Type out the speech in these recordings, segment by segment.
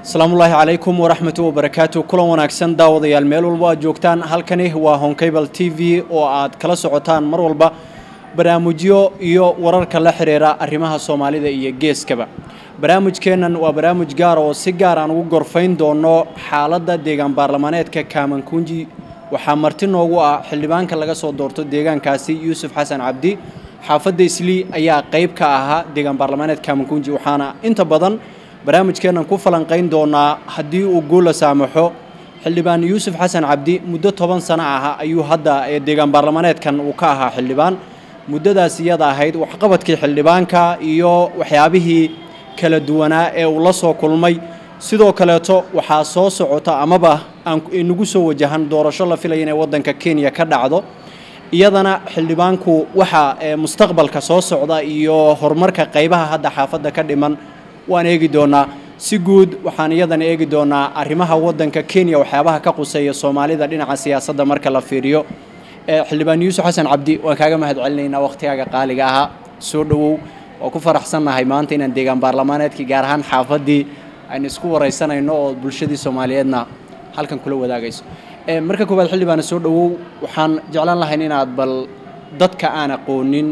asalaamullaahi calaykum waraxmatu wabarakaatu kulan wanaagsan daawadayaal meel walba aad joogtaan halkani waa honkable t v oo aad kala socotaan mar walba barnaamijyo iyo wararka la xiriira arrimaha soomaalida iyo geeskaba barnaamijkeennan waa barnaamij gaar oo si gaar aan ugu gorfayn doono xaaladda deegaan baarlamaaneedka kaamankunji waxaa marti noogu ah xildhibaanka laga soo doorto deegaankaasi yuusuf xasan cabdi xaafadda islii ayaa qayb ka ahaa deegaan baarlamaaneed kaamankunji waxaana inta badan barnaamijkeennan ku falanqayn doonaa haddii uu guula saamaxo xildhibaan yuusuf xasan cabdi muddo toban sano ah ayuu hadda deegaan baarlamaaneedkan uu ka ahaa xildhibaan muddadaas iyada ahayd waxqabadkii xildhibaanka iyo waxyaabihii kala duwanaa ee uu la soo kulmay sidoo kaleeto waxaa soo socota amaba aan inagu soo wajahan doorasho la filaya inay waddanka kenya ka dhacdo iyadana xildhibaanku waxaa mustaqbalka soo socda iyo horumarka qaybaha hadda xaafadda ka dhiman waan eegi doonaa si guud waxaan iyadana eegi doonaa arrimaha waddanka kenya waxyaabaha ka quseeya soomaalida dhinaca siyaasadda marka la fiiriyo xildhibaan yuusuf xasan cabdi waan kaaga mahad celinaynaa wakhtigaaga qaaliga ahaa soo dhowow waa ku faraxsannahay maanta inaan deegaan baarlamaaneedkii gaar ahaan xaafaddii aynu isku waraysanayno oo bulshadii soomaaliyeedna halkan kula wadaagayso marka koowaad xildhibaana soo dhowow waxaan jeclaan lahayn inaad bal dadka aan aqoonin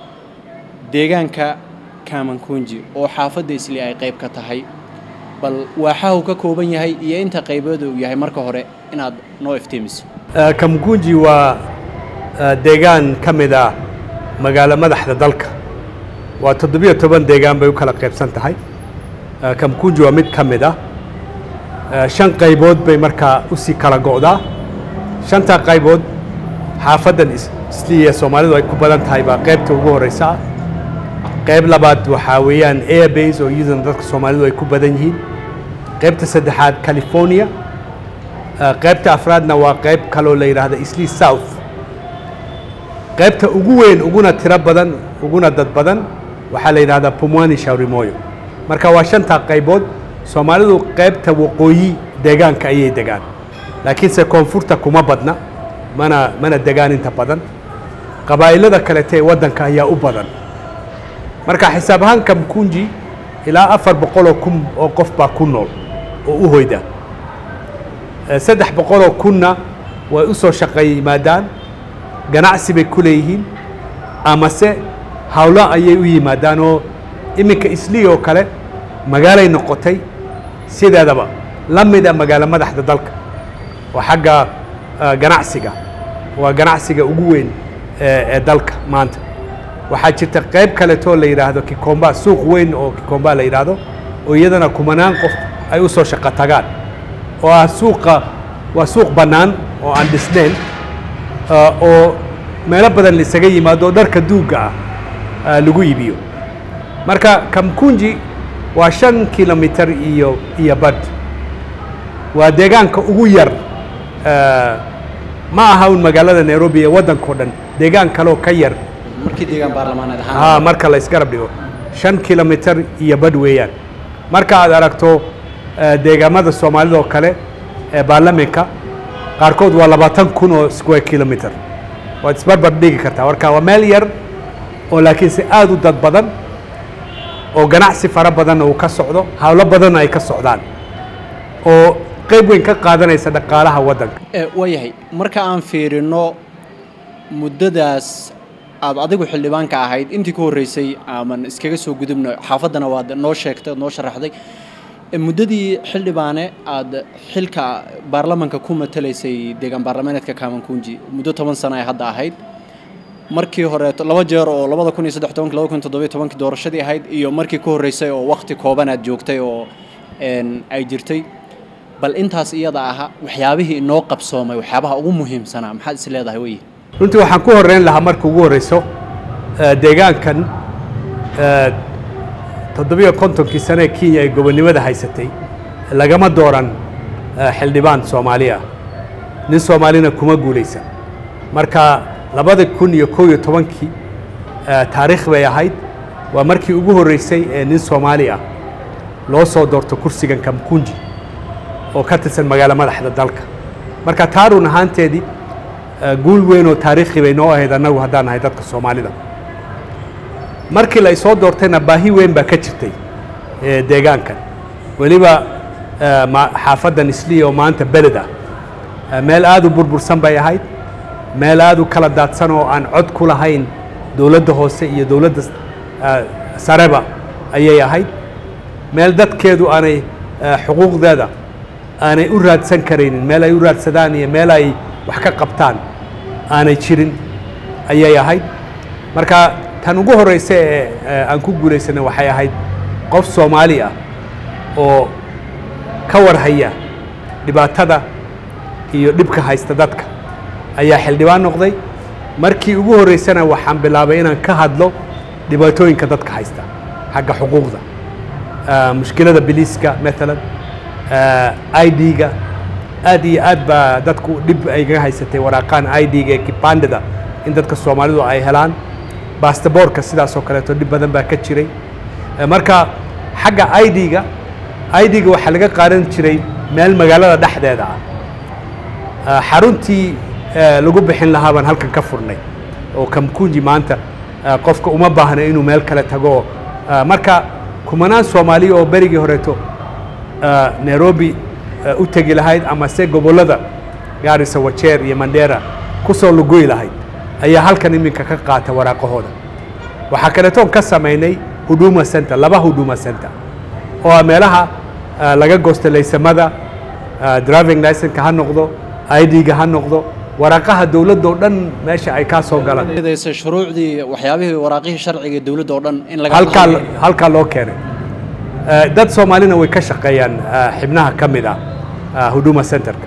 deegaanka kaamankunji oo xaafadda isli ay qayb ka tahay bal waaxahu ka kooban yahay iyo inta qaybooda uu yahay marka hore inaad noo iftiimiso kamkunji waa deegaan ka mid ah magaalo madaxda dalka waa toddobiyo toban deegaan bay u kala qaybsan tahay kamkunji waa mid ka mid ah shan qaybood bay markaa usii kala go'daa shantaa qaybood xaafaddan isliya soomaalidu ay ku badan tahay baa qaybta ugu horreysa ah qayb labaad waxaa weeyaan airbase oo iyaduna dadka soomaalidu ay ku badan yihiin qaybta saddexaad california qaybta afraadna waa qayb kaloo la yidhaahda isli south qaybta ugu weyn uguna tiro badan uguna dad badan waxaa la yidhahdaa pumwani shaurimoyo marka waa shantaa qaybood soomaalidu qaybta waqooyi deegaanka ayay degaan laakiinse koonfurta kuma badna mana mana degaan inta badan qabaa'ilada kalete ee waddanka ayaa u badan marka xisaab ahaan kamkunji ilaa afar boqoloo kun oo qof baa ku nool oo u hoyda saddex boqoloo kunna way u soo shaqeey yimaadaan ganacsi bay ku leeyihiin amase hawlo ayay u yimaadaan oo iminka islii oo kale magaalay noqotay sideedaba la mida magaalo madaxda dalka waa xagga ganacsiga waa ganacsiga ugu weyn ee dalka maanta waxaa jirta qayb kaleetoo la yidhaahdo kikomba suuq weyn oo kikomba la yidhaahdo oo iyadana kumanaan qof ay u soo shaqo tagaan oo ah suuqa waa suuq bannaan oo aan dhisnayn oo meelo badan laisaga yimaado oo dharka duugga ah lagu iibiyo marka kamkunji waa shan kilomitar iyo iyo badh waa deegaanka ugu yar ma aha un magaalada nairobi ee waddankao dhan deegaan kaloo ka yar markii deegaan baarlamaaneed ha marka la isgarab dhigo shan kilomitar iyo badh weeyaan marka aad aragto deegaamada soomaalida oo kale ee baarlamanka qaarkood waa labaatan kun oo square kilometer waad isbarbar dhigi kartaa marka waa meel yar oo laakiinse aada u dad badan oo ganacsi fara badanna uu ka socdo hawlo badanna ay ka socdaan oo qayb weyn ka qaadanaysa dhaqaalaha waddanka waayahay marka aan fiirino muddadaas aad adigu xildhibaanka ahayd intii ka horreysay aman iskaga soo gudubno xaafaddana waad noo sheegtay oad noo sharaxday muddadii xildhibaane aad xilka baarlamanka ku matalaysay deegaan baarlamaaneedka kaamankunji muddo toban sano ay hadda ahayd markii horeeto laba jeer oo labada kun iyo saddex tobanki laba kun toddobiyo tobankii doorashadii ahayd iyo markii ka horreysay oo wakti kooban aad joogtay oo ay jirtay bal intaas iyada aha waxyaabihii inoo qabsoomay waxyaabaha ugu muhiimsanaa maxaad is leedahay wey runtii waxaan ku horreyn lahaa marka ugu horreyso deegaankan toddobiyo kontonkii sane ee kenya ay gobonnimada haysatay lagama dooran xildhibaan soomaali ah nin soomaalina kuma guulaysan marka labada kun iyo kow iyo tobankii taariikh bay ahayd waa markii ugu horreysay ee nin soomaali ah loo soo doorto kursigan kamkunji oo ka tirsan magaalo madaxda dalka marka taa run ahaanteedii guul weyn oo taariikhi bay noo ahayd annagu haddaan nahay dadka soomaalida markii la isoo doortayna baahi weyn baa ka jirtay deegaankan weliba eh, ma- xaafaddan isliya oo maanta beled ah Eh, meel aad u burbursan bay ahayd meel aad u kala daadsan oo aan cod ku lahayn dowladda hoose iyo dowladda eh, sareba ayay ahayd meel dadkeedu aanay eh, xuquuqdeeda aanay u raadsan karaynin meel ay u raadsadaan iyo meel ay wax ka qabtaan aanay jirin ayay ahayd marka tan ugu horeysa ee ee aan ku guulaysanay waxay ahayd qof soomaali ah oo ka warhaya dhibaatada iyo dhibka haysta dadka ayaa xildhibaan noqday markii ugu horeysana waxaan bilaabay inaan ka hadlo dhibaatooyinka dadka haysta xagga xuquuqda Ah, mushkilada biliiska maalan i d-ga aad iyo aad baa dadku dhib ay kaga haysatay waraaqaan i d-ga ee kibandida in dadka soomaalidu ay helaan bastaboorka sidaas oo kaleeto dhib badan baa ka jiray Eh, marka xagga i d-ga i d-ga waxaa laga qaadan jiray meel magaalada dhexdeeda ah Ah, xaruntii eh, lagu bixin lahaa baan halkan ka furnay oo kamkunji maanta ah, qofka uma baahna inuu meel kale tago Ah, marka kumanaan soomaaliya oo berigii horeeto ah, nairobi ah, u tegi lahayd ama se gobollada gaarisa wajeer iyo mandera ku soo lugoy lahayd ayaa halkan iminka ka qaata waraaqahooda waxaa kaleetoon ka samaynay huduma center laba huduma center oo ah meelaha ah, laga goosto laysamada ah, driving license-ka ha noqdo i d-ga ha noqdo waraaqaha dowladda oo dhan meesha ay kaa soo galaan daysa shuruucdii waxyaabihii waraaqihii sharciga ee dowladda oo dhan in laga halkaa halkaa loo keenay Eh, dad soomaalina way ka shaqeeyaan eh, xibnaha ka mid ah ah, huduma centerka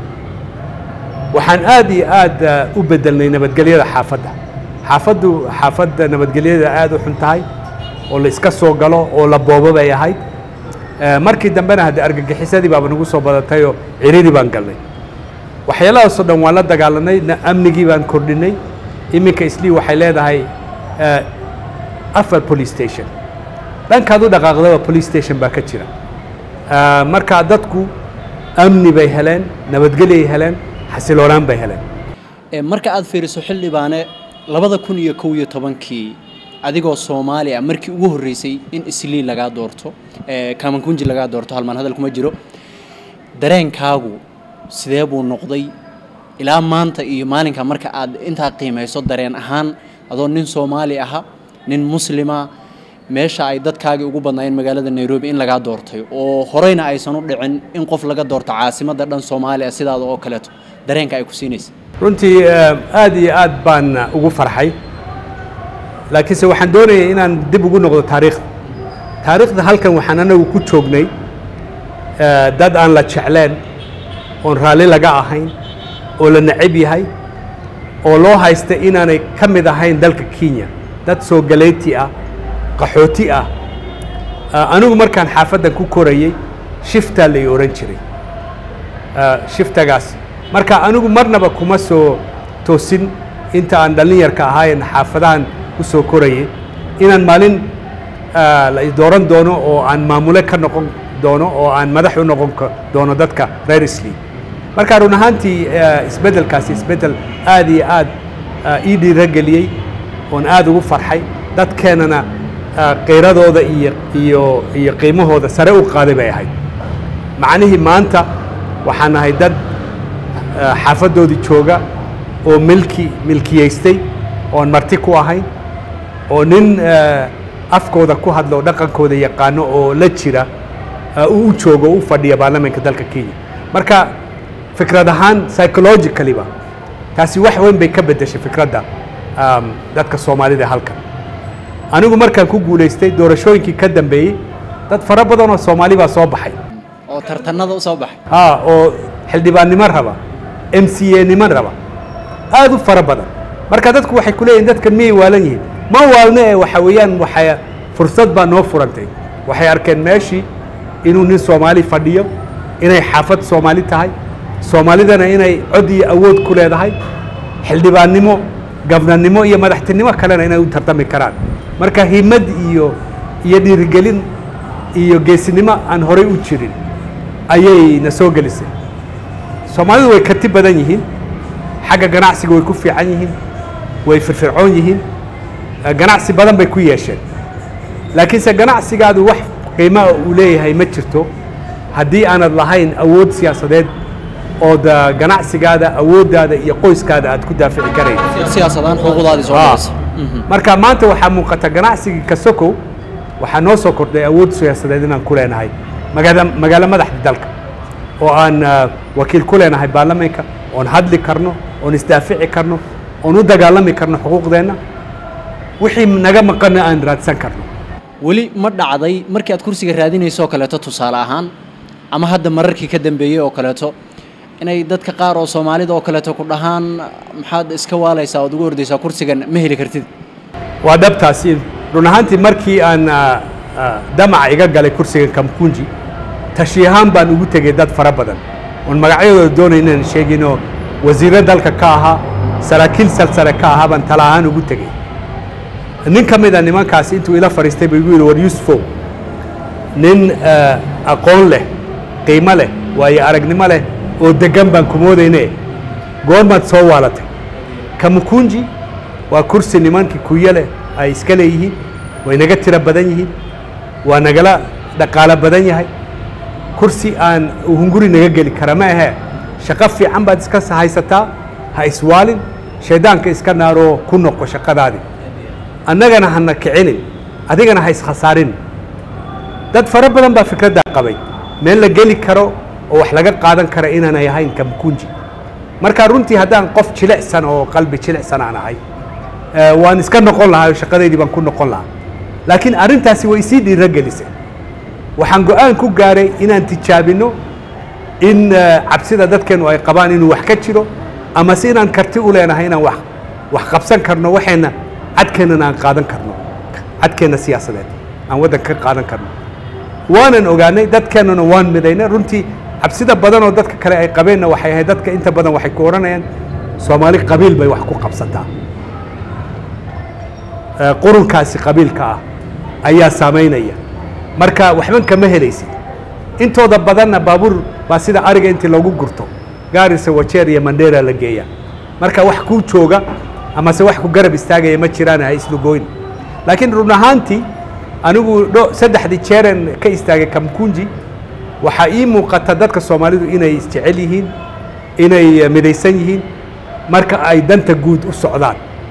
waxaan aad iyo aad eh, u bedelnay nabadgelyada xaafadda xaafaddu xaafadda nabadgelyada aad u xun tahay oo la iska soo galo oo la boobo bay ahayd Eh, markii dambena haddee argagixisadii baaba nagu soo badatay oo ciriiri baan galnay waxyaalahaasoo dhan waan la dagaalanay na- amnigii baan kordhinay iminka islii waxay leedahay eh, afar police station dhankaad u dhaqaaqdaba police station baa ka jira Ah, marka dadku amni bay heleen nabadgelyay heleen xasiloonaan bay heleen Ee, marka aad fiiriso xildhibaane labada kun iyo kow iyo tobankii adigoo soomaali ah markii ugu horreysay in islii lagaa doorto ee, kamankunji lagaa doorto halmaan hadal kuma jiro dareenkaagu sidee buu noqday ilaa maanta iyo maalinka marka aad intaa qiimayso dareen ahaan adoo nin soomaali aha nin muslima meesha ay dadkaagii ugu badnaayeen magaalada nairobi in lagaa doortay oo horeyna aysan u dhicin in qof laga doorto caasimadda dhan soomaaliya sidaada oo kaleeto dareenka ay ku siinaysa runtii eh, aad iyo aad baan eh, ugu farxay laakiinse waxaan doonayay inaan dib ugu noqdo taariikhda taariikhda halkan waxaan anagu ku joognay eh, dad aan la jecleen oon raalli laga ahayn oo la necab yahay oo loo haysta inaanay ka mid ahayn dalka kenya dad soo galeeti ah qaxooti ah Ah, anigu markaan xaafaddan ku korayey shiftaa lay ohan jiray Ah, shiftagaas marka anigu marnaba kuma soo toosin inta aan dhallinyarka ahaayeen xaafadahan ku soo korayay inaan maalin ah, la dooran doono oo aan maamule ka noqon doono oo aan madax u noqon ka- doono dadka reer islii marka run ahaantii eh, isbeddelkaasi isbeddel aad iyo aad ah, ii dhiirageliyey oon aad ugu farxay dadkeenana ah, qiiradooda iyo iyo iyo qiimahooda sare u qaaday bay ahayd macnihii maanta waxaan nahay dad ah, xaafadoodii jooga oo milki milkiyaystay oon marti ku ahayn oo nin ah, afkooda ku hadlo dhaqankooda yaqaano oo la jira ah, uu u joogo u fadhiya baarlamaanka dalka kenya marka fikrad ahaan psychologically-ba taasi wax weyn bay ka beddeshay fikradda um, dadka soomaalida ee halkan anigu markaan ku guulaystay doorashooyinkii ka dambeeyey dad fara badan oo soomaali baa soo baxay oo tartanada u soo baxay ha oo xildhibaannimo raba m c a niman raba aad u fara badan marka dadku waxay ku leeyihin dadkan miyay waalan yihiin ma waalne ee waxa weeyaan waxay fursad baa noo furantay waxay arkeen meeshii inuu nin soomaali fadhiyo inay xaafad soomaali tahay soomaalidana inay cod iyo awood ku leedahay xildhibaannimo gabnannimo iyo madaxtinimo kalena inay u tartami karaan marka himad iyo iyo dhiirigelin iyo geesinimo aan horay u jirin ayay na soo gelisay soomaalidu way karti badan yihiin xagga ganacsiga way ku fiican yihiin way firfircoon yihiin eh, ganacsi badan bay ku yeesheen laakiinse ganacsigaadu wax qiimaa uu leeyahay ma jirto haddii aanad lahayn awood siyaasadeed ood ah, ganacsigaada awooddaada iyo qoyskaada aad ku daafici karayn siyaasadaan xuquuqdaadii soo Ah. dhacaysa marka maanta waxaa muuqata ganacsigii kasokow waxaa noo soo kordhay awood siyaasadeed inaan ku leenahay magaala magaalo madaxda dalka oo aan ah, wakiil ku leenahay baarlamaanka oon hadli karno oon isdaafici karno oon u dagaalami karno xuquuqdeenna wixii naga maqanna aan raadsan karno weli ma dhacday markii aad kursiga raadinayso oo kaleeto tusaale ahaan ama hadda mararkii ka dambeeyey oo kaleeto inay dadka qaar oo soomaalida oo kaleeto ku dhahaan maxaad iska waalaysaa ood ugu ordaysaa kursigan ma heli kartid waa dhabtaasi run ahaantii markii aan ah, ah, damaca iga galay kursigan kamkunji tashi ahaan baan ugu tegey dad fara badan oon magacyadooda doonay inaan sheeginoo wasiirro dalka ka ahaa saraakiil salsare ka ahaa baan tala ahaan ugu tegey nin ka mid a nimankaasi intuu ila fadhiistay buu igu yidhi war yusufow nin ah, aqoon leh qiimo leh waayo aragnimo leh oo deggan baan ku moodayne goormaad soo waalatay kamukunji waa kursi nimankii kuyo leh ay iska leeyihiin way naga tiro badan yihiin waa nagala dhaqaalo badan yahay kursi aan hunguri naga geli kara ma ahee shaqo fiican baad iska haysataa ha iswaalin shaydaanka iska naaroo ku noqo shaqadaadii annagana hana kicinin adigana ha iskhasaarin dad fara badan baa fikraddaa qabay meel la geli karo oo wax laga qaadan kara inaanay ahayn kamkunji marka runtii haddaan qof jilicsan oo qalbi jilicsan aan ahay eh, waan iska noqon lahaa oo shaqadeydii baan ku noqon lahaa laakiin arrintaasi way isii dhiiro gelisay waxaan go-aan ku gaaray inaan tijaabino in eh, cabsida dadkeennu ay qabaan inuu wax ka jiro ama se inaan karti u leenahay inaan wax wax qabsan karno waxeenna cadkeennana aan qaadan karno cadkeenna siyaasadeed aan waddanka ka qaadan karno waanan ogaanay dadkeennuna waan midaynay runtii cabsida badan oo dadka kale ay qabeenna waxay ahayd dadka inta badan waxay ku odhanayaan soomaali qabiil bay wax ku qabsataa Eh, qurunkaasi qabiilka ah ayaa saamaynaya marka waxban kama helaysid intooda badanna baabuur baa sida ariga intii loogu gurto gaarisa wajeer iyo mandheera la geeya marka wax kuu jooga amase wax ku garab istaagaya ma jiraan ha islugoyn laakiin run ahaantii anigu dho saddexdii jeeren ka istaagay kamkunji waxaa ii muuqata dadka soomaalidu inay isjecel yihiin inay eh, midaysan yihiin marka ay danta guud u socdaan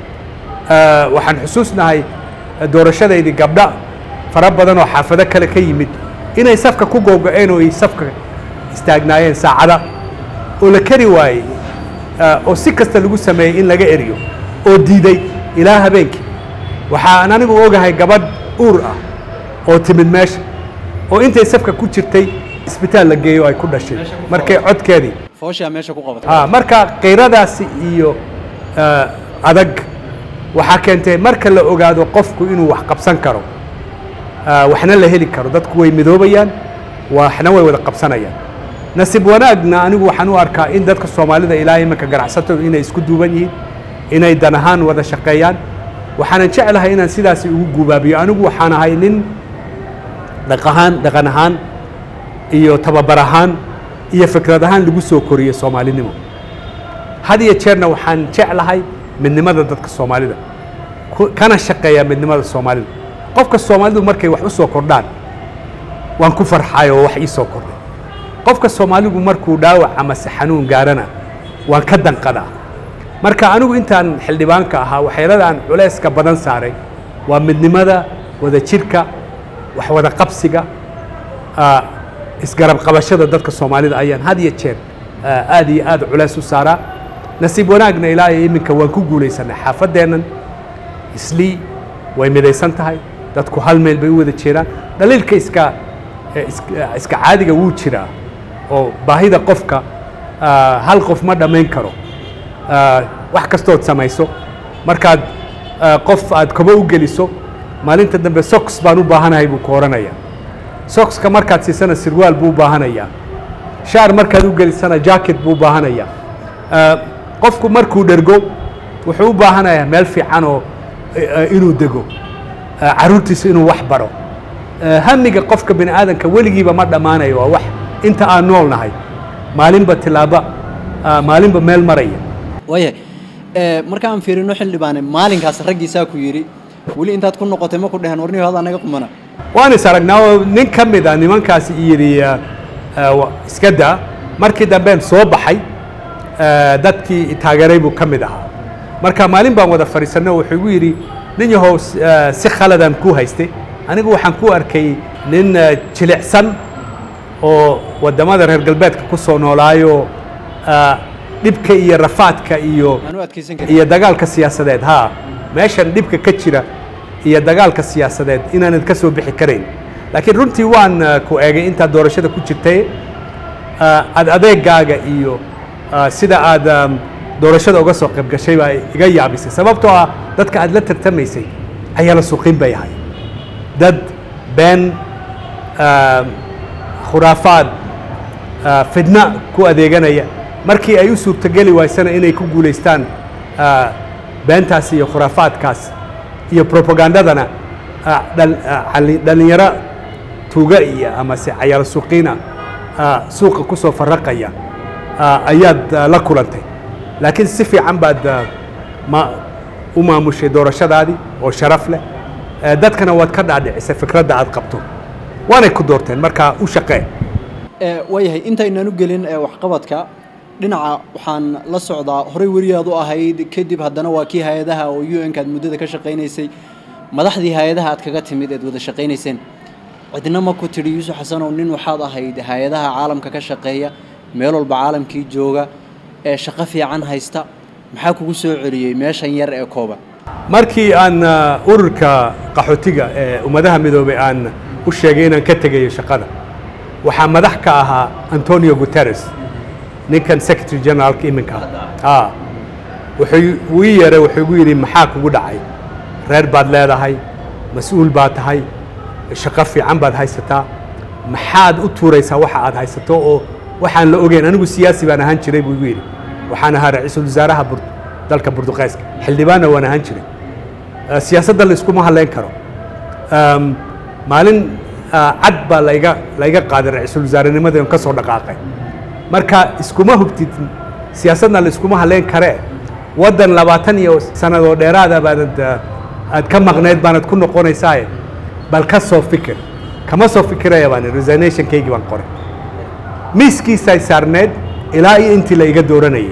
Eh, waxaan xusuusnahay eh, doorashadaydii gabdha fara badan oo xaafado kale ka yimid inay safka ku googo-een oo ay safka istaagnaayeen saacada oo la kari waayey eh, oo si kasta lagu sameeyey in laga eriyo oo diiday ilaa habeenkii waxaan anigu ogahay gabadh uur ah oo timid meesha oo intay safka ku jirtay isbitaal la geeyo ay ku dhashay markay codkeedii fooshaa meesha ku qabatay ah marka qayradaasi iyo eh, adag waxaa keentay marka la ogaado qofku inuu wax qabsan karo ah, waxna la heli karo dadku way midoobayaan waxna way wada qabsanayaan nasiib wanaagna anigu waxaan u arkaa in dadka soomaalida ilaa imanka ganacsatadu inay isku duuban yihiin inay dan ahaan wada shaqeeyaan waxaanan jeclahay inaan sidaasi ugu gubaabiyo anigu waxaan ahay nin dhaq ahaan dhaqan ahaan iyo tababar ahaan iyo fikrad ahaan lagu soo koriyey soomaalinimo had iyo jeerna waxaan jeclahay midnimada dadka soomaalida ku- kana shaqeeyaa midnimada soomaalida qofka soomaalidu markay wax u soo kordhaan waan ku farxay oo wax ii soo kordhay qofka soomaaligu markuu dhaawac amase xanuun gaarana waan ka danqadaa marka anigu intaan xildhibaanka ahaa waxyeelada aan culayska badan saaray waa midnimada wada jirka wax wada qabsiga ah, isgarab qabashada dadka soomaalida ayaan had iyo jeer ah, aad iyo aad culays u saaraa nasiib wanaagna ilaa iyo iminka waan ku guulaysanay xaafadeennan islii way midaysan tahay dadku hal meel bay u wada jeedaan dhaliilka iska eh, is- eh, iska caadiga wuu jiraa oo baahida qofka ah, hal qof ma dhammayn karo Ah, wax kastood samayso markaad ah, qof aad kobo u geliso maalinta dambe sox baan u baahanahay buu ku odhanayaa soxka markaad siisana sirwaal buu u baahanayaa shaar markaad u gelisana jacket buu u baahanayaa Ah, qofku markuu dhergo wuxuu u baahanayaa meel fiican oo eh, eh, inuu dego Ah, carruurtiisa inuu wax baro Ah, hamiga qofka bini aadanka weligiiba ma dhammaanayo waa wax inta aan nool nahay maalinba tilaaba ah, maalinba meel maraya waayahay Eh, marka aan fiirino xildhibaane maalinkaas raggiisaa ku yidhi weli intaad ku noqotay ma ku dheheen warniyo hada anaga qumana waan is aragnaa oo nin ka mid a nimankaasi yidhi ah, iska daa markii dambeen soo baxay dadkii taageeray buu ka mid ahaa marka maalin baan wada fadhiisanay oo wuxuu igu yidhi nin yahow si khaladaan kuu haystay anigu waxaan ku arkay nin jilicsan oo waddamada reer galbeedka ku soo noolaayo dhibka iyo rafaadka iyo iyo dagaalka siyaasadeed ha meeshan dhibka ka jira iyo dagaalka siyaasadeed inaanad ka soo bixi karayn laakiin runtii waan ku eegay intaad doorashada ku jirtay ad adeegaaga iyo sida aad doorashada uga soo qayb gashay baa iga yaabisay sababtoo ah dadka aad la tartamaysay ayaa la suuqin bay ahay dad been khuraafaad fidna ku adeeganaya markii ay u suurtogeli waysana inay ku guulaystaan beentaas iyo khuraafaadkaas iyo propagandadana dhalinyaro tuuga iyo amase cayaal suuqiina suuqa ku soo faraqaya ayaad la kulantay laakiin si fiican baad ma u maamushay doorashadaadii oo sharaf leh dadkana waad ka dhaadhicisay fikradda aad qabto waanay ku doorteen markaa u shaqee waayahay intaynaan u gelin waxqabadka dhinaca waxaan la socdaa horey weriyaad u ahayd kadib haddana waa kii hay-adaha oo u n ka aad muddada ka shaqaynaysay madaxdii hay-adaha aad kaga timid eed wada shaqaynayseen cidna ma ku tidhi yuusuf xasanow nin waxaad ahayd hay-adaha caalamka ka shaqeeya meel walba caalamkii jooga ee shaqo fiican haysta maxaa kugu soo celiyey meeshan yar ee kooban markii aan ururka qaxootiga ee ummadaha midoobay aan u sheegay inaan ka tegayo shaqada waxaa madax ka ahaa antonio guterres ninkan secretary generaalka iminka ah wuxuu uu ii yeeray wuxuu igu yidhi maxaa kugu dhacay reer baad leedahay mas-uul baad tahay shaqo fiican baad haysataa maxaad u tuuraysaa waxa aad haysato oo waxaan la ogeyn anigu siyaasi baan ahaan jiray buu igu yidhi waxaan ahaa ra-iisul wasaaraha dalka burduqeeska xildhibaanna waan ahaan jiray siyaasadda la iskuma hadlayn karo maalin cad baa laiga laiga qaaday ra-iisul wasaarenimadii on ka soo dhaqaaqay marka iskuma hubtid siyaasadna la iskuma hadlayn karee waddan labaatan iyo sanadoo dheeraada baanad aad ka maqnayd baanad ku noqonaysaaye bal ka soo fikir kama soo fikiraya baan resignationkaygii baan qoray miiskiisay saarneed ilaa iyo intii la iga dooranayay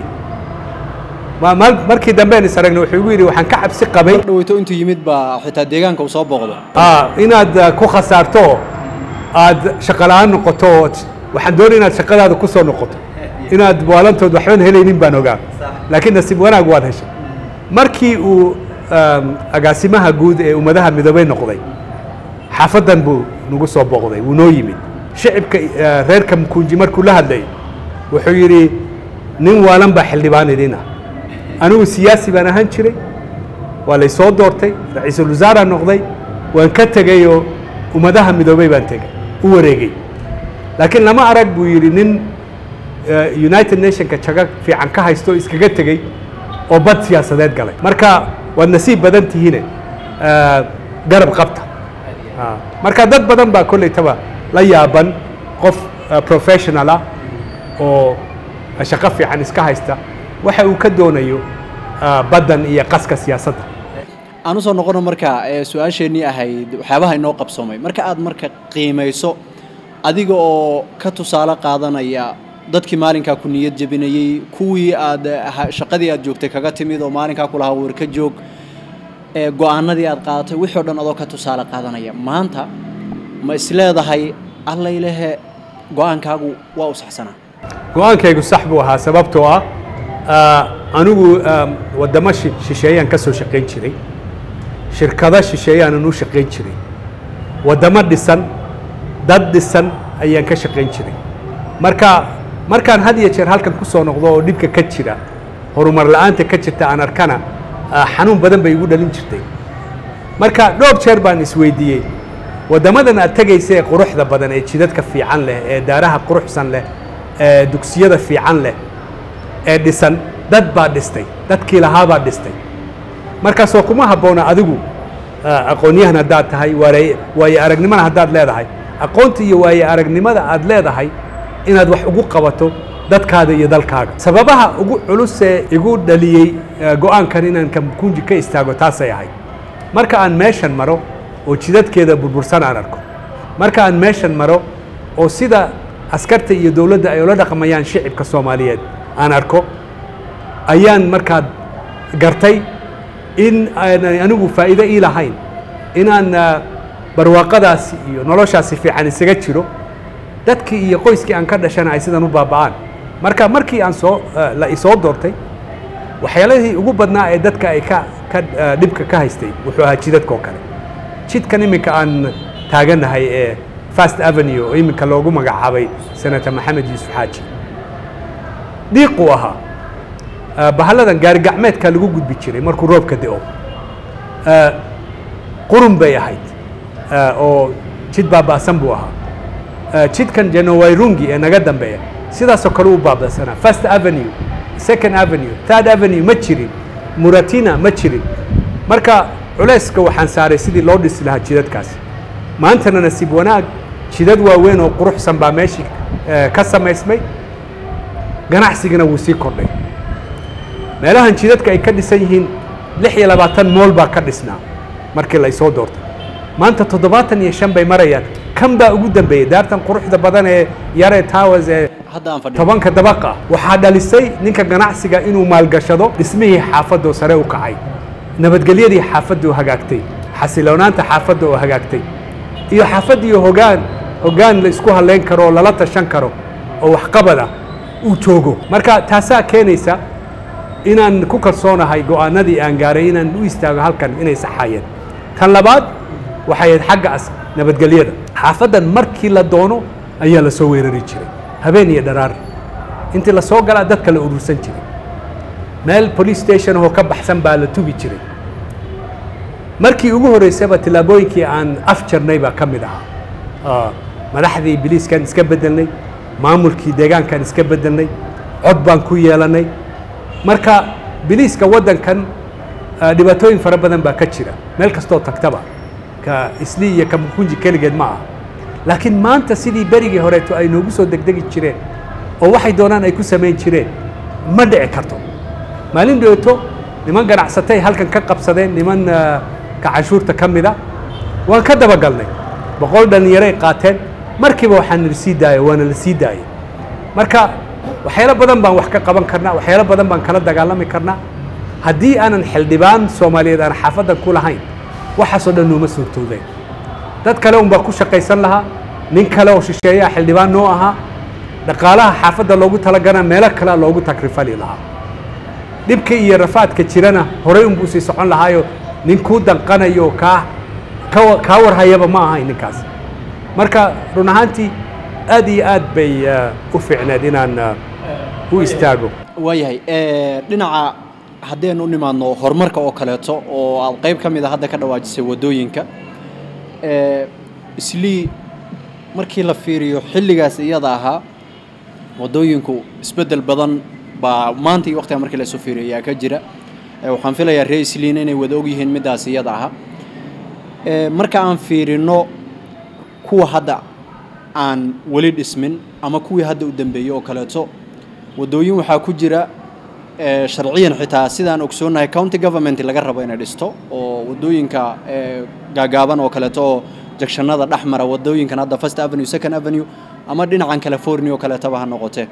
markii dambean is aragna wuxuu igu yidhi waxaan ka cabsi qabay dhaweyto intuu yimid baa xitaa deegaanka uu soo booqdo inaad ku khasaarto oo aad shaqo la-aan noqoto oo waxaan doonay inaad shaqadaada ku soo noqoto inaad waalantood waxban helaynin baan ogaa laakiin nasiib wanaag waad heshay markii uu agaasimaha guud ee ummadaha midoobey noqday xaafaddan buu nagu soo booqday wuu noo yimid shicibka reerka mkunji markuu la hadlayay wuxuu yidhi nin waalan baa xildhibaan idin ah anigu siyaasi baan ahaan jiray waa lay soo doortay ra-iisul wasaaraan noqday waan ka tegayoo ummadaha midoobey baan tegay u wareegay laakiin lama arag buu yidhi nin united nationka jago fiican ka haysto iskaga tegey oo bad siyaasadeed galay marka waad nasiib badan tihiine garab qabta marka dad badan baa kollaytaba la yaaban qof professional ah oo shaqo fiican iska haysta waxa uu ka doonayo baddan iyo qaska siyaasadda aan usoo noqono marka su-aasheennii ahayd waxyaabaha inoo qabsoomay marka aad marka qiimayso adiga oo ka tusaale qaadanaya dadkii maalinkaa ku niyad jebinayey kuwii aad shaqadii aad joogtay kaga timid oo maalinkaa ku lahaa warka joog go-aanadii aad qaadatay wixii o dhan adoo ka tusaale qaadanaya maanta ma isleedahay allaylehe go-aankaagu waa u saxsanaa go-aankaygu sax buu ahaa sababtoo ah anigu waddamo shisheeyaan ka soo shaqayn jiray shirkado shisheeyaanan u shaqayn jiray waddamo dhisan dad dhisan ayaan ka shaqayn jiray marka markaan had iyo jeer halkan ku soo noqdo oo dhibka ka jira horumar la-aanta ka jirta aan arkana xanuun badan bay igu dhalin jirtay marka dhowr jeer baan isweydiiyey waddamadan aad tegaysa ee quruxda badan ee jidadka fiican leh ee daaraha quruxsan leh ee dugsiyada fiican leh ee dhisan dad baa dhistay dadkii lahaabaa dhistay markaasoo kuma habboona adigu aqoonyahan haddaad tahay waaye aragnimana haddaad leedahay aqoonta iyo waaye aragnimada aad leedahay inaad wax ugu qabato dadkaada iyo dalkaaga sababaha ugu culusee igu dhaliyey go-aankan inaan kamkunji ka istaago taasay ahayd marka aan meeshan maro oo jidadkeeda burbursan aan arko marka aan meeshan maro oo sida askarta iyo dowladda ay ula dhaqmayaan shicibka soomaaliyeed aan arko ayaan markaa gartay in aanay anigu faa'iido ii lahayn inaan barwaaqadaasi iyo noloshaasi fiican isaga jiro dadkii iyo qoyskii aan ka dhashana ay sidan u baaba'aan marka markii aan soo la isoo doortay waxyaalihii ugu badnaa ee dadka ay ka ka dhibka ka haystay wuxuu ahaa jidadka oo kale jidkan iminka aan taagannahay ee fast avenue oo iminka loogu magacaabay senator maxamed yuusuf xaaji dhiiquu ahaa bahalladan gaari gacmeedka lagu gudbi jiray markuu roobka da'o qurun bay ahayd oo jid baaba'san buu ahaa jidkan janowayrungi ee naga dambeeya sidaasoo kale u baaba'sanaa first avenue second avenue third avenue ma jirin muratina ma jirin marka culayska waxaan saaray sidii loo dhisi lahaa jidadkaasi maantana nasiib wanaag jidad waaweyn oo quruxsan baa meeshii ka samaysmay ganacsigana wuu sii kordhay meelahan jidadka ay ka dhisan yihiin lix iyo labaatan mool baa ka dhisnaa markii la isoo doortay maanta toddobaatan iyo shan bay marayaan kan baa ugu dambeeyey daartan quruxda badan ee yare towers ee hadda aan fadhiyo tobanka dabaqa ah waxaa dhalisay ninka ganacsiga inuu maalgashado dhismihii xaafadda oo sare u kacay nabadgelyadii xaafadda oo hagaagtay xasiloonaanta xaafadda oo hagaagtay iyo xaafaddiiyo hogaan hoggaan la isku halleyn karo oo lala tashan karo oo waxqabada uu joogo marka taasaa keenaysa inaan ku kalsoonahay go'aanadii aan gaaray inaan u istaago halkan inay saxaayeen tan labaad waxay ahayd xagga as nabadgelyada xaafaddan markii la doono ayaa la soo weerari jiray habeen iyo dharaar intii la soo galaa dadka la urursan jiray meel police station oo ka baxsan baa la tugi jiray markii ugu horreysaba tillaabooyinkii aan af jarnay baa ka mid ahaa madaxdii biliiskan iska beddelnay maamulkii deegaankan iska beddelnay cod baan ku yeelannay marka biliiska waddankan dhibaatooyin fara badan baa ka jira meel kastoo tagtaba ka isli iyo ka mukunji keligeed ma aha laakiin maanta sidii berigii horeeto ay noogu soo degdegi jireen oo waxay doonaan ay ku samayn jireen ma dhici karto maalin dhooto niman ganacsatay halkan ka qabsadeen niman ka canshuurta ka mida waan ka dabagalnay boqol dhallinyaray qaateen markiiba waxaan la sii daaya waana la sii daayay marka waxyaalo badan baan wax ka qaban karnaa waxyaalo badan baan kala dagaalami karnaa haddii aanan xildhibaan soomaaliyeed aan xaafaddan ku lahayn waxaasoo dhan nooma suurtoodeen dad kale unbaa ku shaqaysan lahaa nin kale oo shisheeyaa xildhibaan noo ahaa dhaqaalaha xaafadda loogu talagana meelo kalea loogu takrifali lahaa dhibka iyo rafaadka jirana horey unbuu sii socon lahaayo nin kuu danqanayo kaa kaa warhayaba ma ahayn ninkaas marka run ahaantii aad iyo aad bay u fiicneed inaan u istaago waayahay dhinaca haddaynu u nimaadno horumarka oo kaleeto oo aad qayb ka mid a hadda ka dhawaajisay waddooyinka islii markii la fiiriyo xilligaas iyada ahaa waddooyinku isbeddel badan baa maanta iyo waqtiga markii lasoo fiiriyo ayaa ka jira waxaan filayaa ree isliina inay wada ogyihiin middaas iyada aha marka aan fiirino kuwa hadda aan weli dhismin ama kuwii hadda u dambeeyey oo kaleeto waddooyin waxaa ku jira sharciyan xitaa sidaan ogsoonnahay county government laga rabo inay dhisto oo waddooyinka gaagaaban oo kaleeto oo jagshanada dhex mara waddooyinkan hadda first avenue second avenue ama dhinacan california oo kaleetaba ha noqotee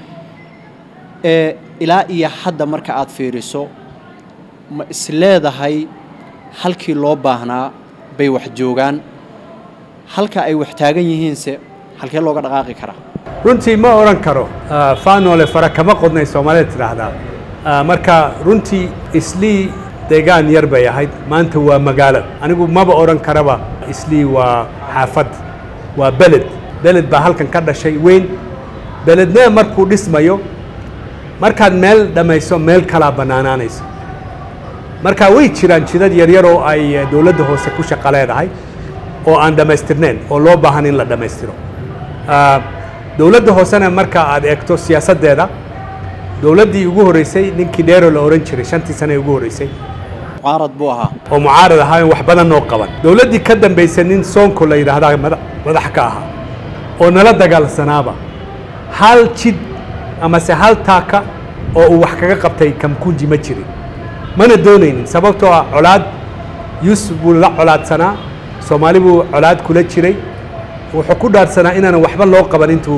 ilaa iyo hadda marka aad fiiriso ma isleedahay halkii loo baahnaa bay wax joogaan halka ay wax taagan yihiinse halkee looga dhaqaaqi karaa runtii ma odhan karo faanole fara kama qodnay soomaalida tidhaahdaa marka runtii islii deegaan yar bay ahayd maanta waa magaalo anigu maba odhan karaba islii waa xaafad waa beled beled baa halkan ka dhashay weyn belednee markuu dhismayo markaad meel dhammayso meel kalaa bannaanaanayso marka way jiraan jidad yaryar oo ay dowladda hoose ku shaqo leedahay oo aan dhammaystirnayn oo loo baahan in la dhammaystiro dowladda hoosena marka aad eegto siyaasaddeeda dowladdii ugu horreysay ninkii dheero la odhan jiray shantii sane ugu horreysay mucaarad buu ahaa oo mucaarad ahaa wax badan noo qaban dowladdii ka dambaysay nin soonko la yidhaahdaa madax ka ahaa oo nala dagaalsanaaba hal jid amase hal taaka oo uu wax kaga qabtay kamkunji ma jirin mana doonaynin sababtoo ah colaad yuusuf buu la colaadsanaa soomaali buu colaad kula jiray wuxuu ku dhaarsanaa inaanan waxba loo qaban intuu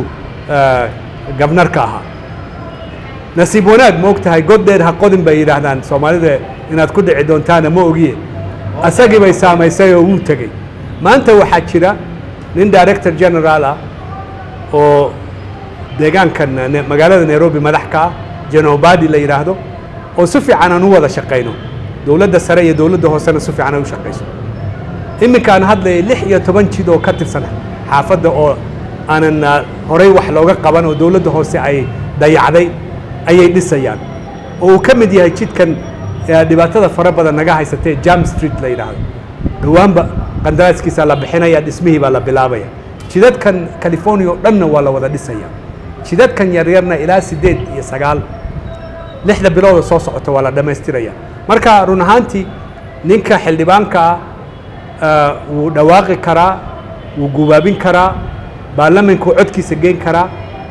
gabnarka ahaa nasiib wanaag ma og tahay god dheer ha qodin bay yidhaahdaan soomaalida inaad ku dhici doontaana ma ogiye asagii bay saamaysay oo wuu tegey maanta waxaa jira nin director general ah oo deegaankan magaalada nairobi madax ka ah janobadi la yidhaahdo oo si fiican aan u wada shaqayno dowladda sare iyo dowladda hoosena si fiican ay u shaqayso iminka aan hadlayay lix iyo toban jid oo ka tirsan xaafadda oo aanan horey wax looga qaban oo dowladda hoose ay dayacday ayay dhisayaan oo uu ka mid yahay jidkan dhibaatada fara badan naga haysatee jam street la yidhaahdo dhowaanba qandaraaskiisa la bixinaya dhismihii baa la bilaabaya jidadkan california oo dhanna waa la wada dhisaya jidadkan yaryarna ilaa siddeed iyo sagaal lixda bilooda soo socota waa la dhammaystiraya marka run ahaantii ninka xildhibaanka ah wuu dhawaaqi karaa wuu gubaabin karaa baarlamankuu codkiisa geen karaa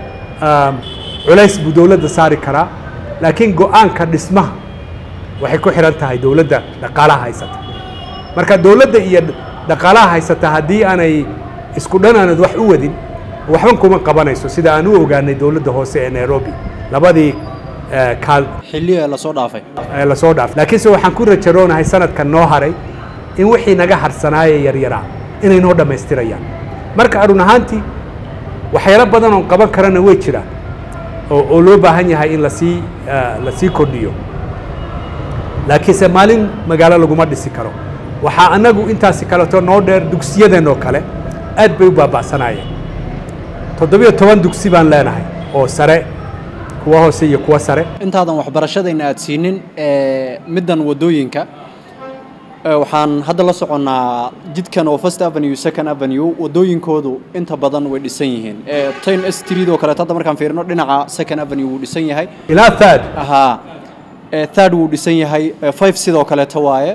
culays buu dowladda saari karaa laakiin go-aanka dhismaha waxay ku xihan tahay dowladda dhaqaalaha haysata marka dowladda iyo dhaqaalaha haysata haddii aanay isku dhan aanad wax u wadin waxban kuma qabanayso sida aan u ogaanay dowladda hoose ee nairobi labadii kaal xilli lasoo dhaafay ee lasoo dhaafay laakiinse waxaan ku rajaroonahay sanadkan noo haray in wixii naga harsanaaye yaryaraa inay noo dhammaystirayaan marka run ahaantii waxyaalo badan oon qaban karana way jiraan oo oo loo baahan yahay in lasii lasii kordhiyo laakiinse maalin magaalo laguma dhisi karo waxaa annagu intaasi kaleto noo dheer dugsiyadeenoo kale aad bay u baaba'sanaayeen toddobiyo toban dugsi baan leenahay oo sare kuwa hoose iyo kuwa sare intaadan waxbarashadayna aad siinin middan waddooyinka waxaan hadda la soconnaa jidkan oo first avenue second avenue waddooyinkoodu inta badan way dhisan yihiin ten street oo kaleeto hadda markaan fiirino dhinaca second avenue wuu dhisan yahay ilaa third haa third wuu dhisan yahay five sidoo kaleeto waaye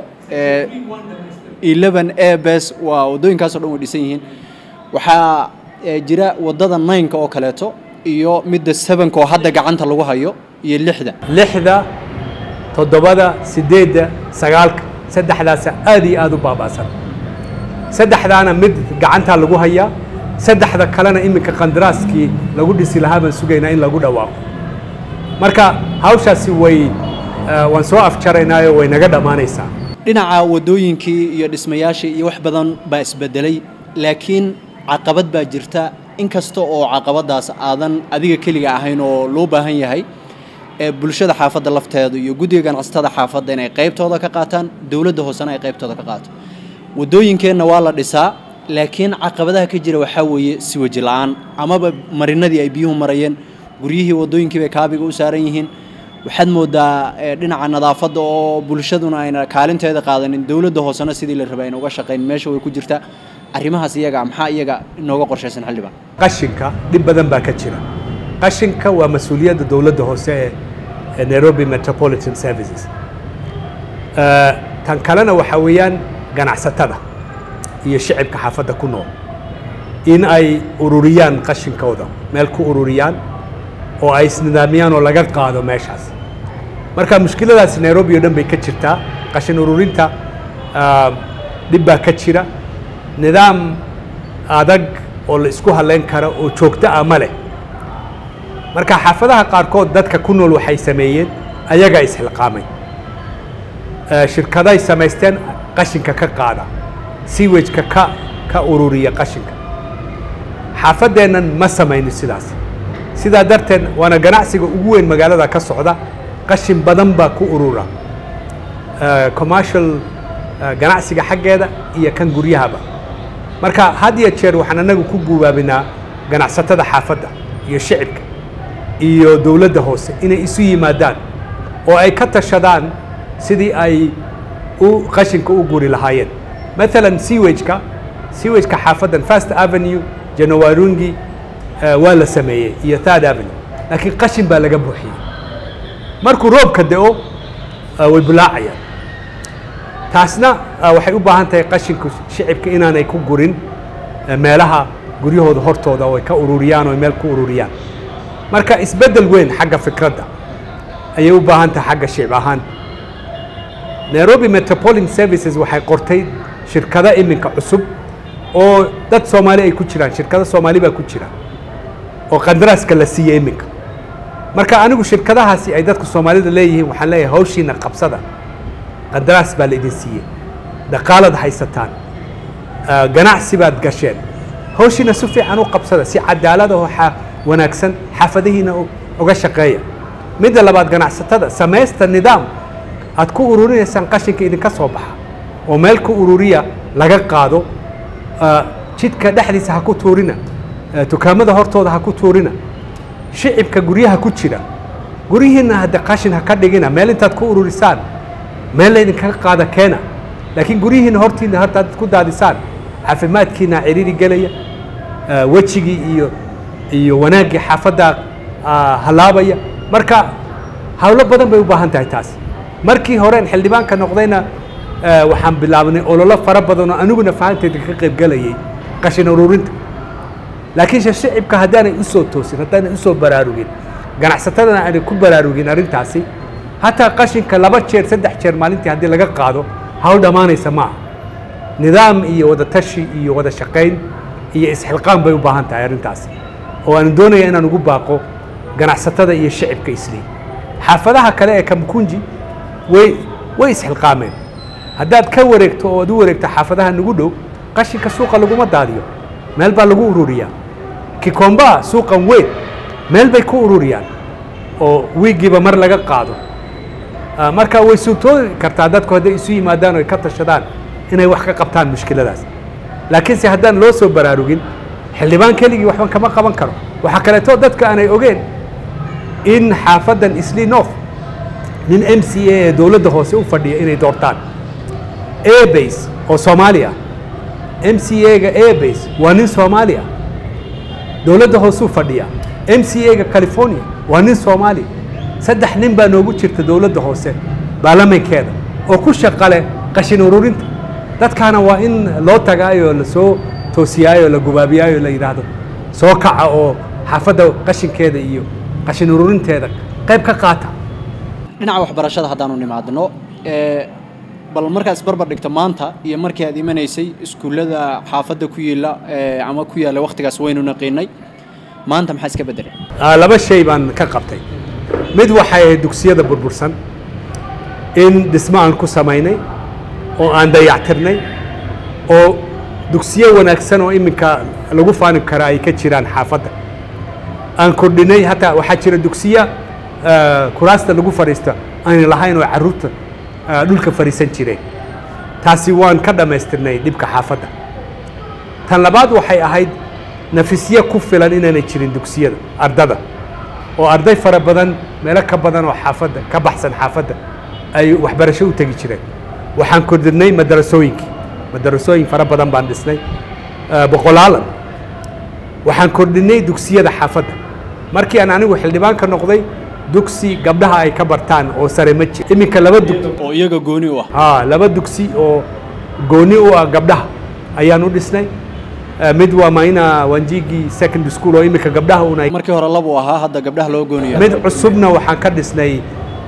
eleven a bes waa waddooyinkaasoo dhan way dhisan yihiin waxaa jira waddada nineka oo kaleeto iyo midda sevenka oo hadda gacanta lagu hayo iyo lixda lixda toddobada siddeedda sagaalka saddexdaasa aad iyo aad u baaba'san saddexdaana mid gacantaa lagu hayaa saddexda kalena iminka qandaraaskii lagu dhisi lahaa baan sugaynaa in lagu dhawaaqo marka hawshaasi way waan soo afjaraynaayo way naga dhammaanaysaa dhinaca waddooyinkii iyo dhismayaashii iyo wax badan baa isbedelay laakiin caqabad baa jirta inkasta oo caqabadaas aadan adiga keliga ahayn oo loo baahan yahay ee bulshada xaafadda lafteedu iyo guddiga ganacsatada xaafadda inay qaybtooda ka qaataan dowladda hoosena ay qaybtooda ka qaato waddooyinkeenna waa la dhisaa laakiin caqabadaha ka jira waxaa weeye siwaji la-aan amaba marinadii ay biyuhu marayeen guryihii waddooyinkii bay kaabiga u saaran yihiin waxaad moodaa dhinaca nadaafadda oo bulshaduna ayna kaalinteeda qaadanin dowladda hoosena sidii la rabay ayna uga shaqayn meesha way ku jirtaa arrimahaas iyaga maxaa iyaga inooga qorshaysan xildhibaan qashinka dhib badan baa ka jira qashinka waa mas-uuliyadda dowladda hoose ee nairobi metropolitan services tan kalena waxaa weeyaan ganacsatada iyo shicibka xaafadda ku nool in ay ururiyaan qashinkooda meel ku ururiyaan oo ay isnidaamiyaan oo laga qaado meeshaas marka mushkiladaasi nairobi oo dhan bay ka jirtaa qashin ururinta dhib baa ka jira nidaam adag oo la isku halayn karo oo joogto ah ma leh marka xaafadaha qaarkood dadka ku nool waxay sameeyeen ayagaa isxilqaamay shirkaday samaysteen qashinka ka qaada siwajka ka ka ururiya qashinka xaafaddeennan ma samaynin sidaas sidaa darteed waana ganacsiga ugu weyn magaalada ka socda qashin badan baa ku urura commercial ganacsiga xaggeeda iyo kan guryahaba marka had iyo jeer waxaan anagu ku gubaabinaa ganacsatada xaafadda iyo shicibka iyo dowladda hoose inay isu yimaadaan oo ay ka tashadaan sidii ay u qashinka u guri lahaayeen maalan sewageka sewageka xaafaddan first avenue janawarungi waa la sameeyey iyo third avenue laakiin qashin baa laga buuxiyey markuu roobka da-o way bulaacayaan taasna waxay u baahan tahay qashinku shicibka inaanay ku gurin meelaha guryahooda hortooda oo ay ka ururiyaan oo ay meel ku ururiyaan marka isbeddel weyn xagga fikradda ayay u baahan tahay xagga shicib ahaan nairobi metropolitan services waxay qortay shirkado iminka cusub oo dad soomaali ay ku jiraan shirkado soomaali baa ku jira oo qandaraaska la siiyey iminka marka anigu shirkadahaasi ay dadka soomaalida leeyihiin waxaan leeyahay hawshiina qabsada qandaraas baa la idin siiyey dhaqaalaad haysataan ganacsi baad gasheen hawshiina si fiican u qabsada si cadaalad oo wanaagsan xaafadihiina uga shaqeeya midda labaad ganacsatada samaysta nidaam aad ku ururinaysaan qashinka idinka soo baxa oo meel ku ururiya laga qaado jidka dhexdiisa ha ku tuurina dukaamada hortooda ha ku tuurina shicibka guryaha ku jira guryihiinna hadde qashin ha ka dhigina meel intaad ku ururisaan meel laydinkaga qaada keena laakiin guryihiinna hortiina hortaad ku daadisaan caafimaadkiina ciriiri gelaya wejigii iyo iyo wanaaggii xaafadda halaabaya marka hawlo badan bay u baahan tahay taas markii horeen xildhibaanka noqdayna waxaan bilaabnay ololo fara badan oo aniguna fahanteeda ka qaybgelayay qashin ururinta laakiinse shicibka haddaanay u soo toosin haddaanay u soo baraarugin ganacsatadana aanay ku baraarugin arrintaasi hataa qashinka laba jeer saddex jeer maalintii haddii laga qaado hawl dhammaanaysa maaha nidaam iyo wada tashi iyo wada shaqayn iyo isxilqaan bay u baahan tahay arrintaasi oo aan doonaya inaan ugu baaqo ganacsatada iyo shicibka islii xaafadaha kale ee kamkunji way way isxilqaameen haddaad ka wareegto oo ad u wareegto xaafadaha nagu dhow qashinka suuqa laguma daadiyo meel baa lagu ururiyaa kikomba suuqan weyn meel bay ku ururiyaan oo wiigiiba mar laga qaado marka way suurtoobi kartaa dadku hadday isu yimaadaan o ay ka tashadaan inay wax ka qabtaan mushkiladaas laakiinse haddaan loo soo baraarugin xildhibaan keligii waxba kama qaban karo waxaa kaleeto dadka aanay ogeen in xaafaddan isli north nin m c a ee dowladda hoose u fadhiya inay doortaan abase oo soomaaliya m c a-ga abase waa nin soomaaliya dowladda hoosuu fadhiya m c a-ga california waa nin soomaaliya saddex nin baa noogu jirta dowladda hoose baarlamankeeda oo ku shaqale qashin ururinta dadkaana waa in loo tagaayoo lasoo toosiyaayo la gubaabiyaayo la yidhaahdo soo kaca oo xaafadda qashinkeeda iyo qashin ururinteeda qayb ka qaata dhinaca waxbarashada haddaanu nimaadno bal markaad isbarbar dhigto maanta iyo markii aad imanaysay iskuullada xaafadda ku yiila ama ku yaalla wakhtigaas waynu naqiinay maanta maxaa iska beddelay laba shay baan ka qabtay mid waxay ahayd dugsiyada burbursan in dhismo aan ku samaynay oo aan dayactirnay oo dugsiyo wanaagsan oo iminka lagu faani kara ay ka jiraan xaafadda aan kordhinay hataa waxaa jira dugsiya kuraasta lagu fadhiista aan lahayn oo carruurta dhulka fadhiisan jireen taasi waan ka dhammaystirnay dhibka xaafadda tan labaad waxay ahayd nafisyo ku filan inaanay jirin dugsiyada ardada oo arday fara badan meelo ka badan oo xaafadda ka baxsan xaafadda ay waxbarasho u tegi jireen waxaan kordhinay madarasooyinkii madarasooyin fara badan baan dhisnay boqolaalan waxaan kordhinay dugsiyada xaafadda markii aan anigu xildhibaanka noqday dugsi gabdhaha ay ka bartaan oo sare ma jir iminka laba dug oo iyaga gooni u ah haa laba dugsi oo gooni u ah gabdhaha ayaan u dhisnay mid waa maina wanjigi secondary school oo iminka gabdhaha una markii hore labu ahaa hadda gabdhaha loo gooniya mid cusubna waxaan ka dhisnay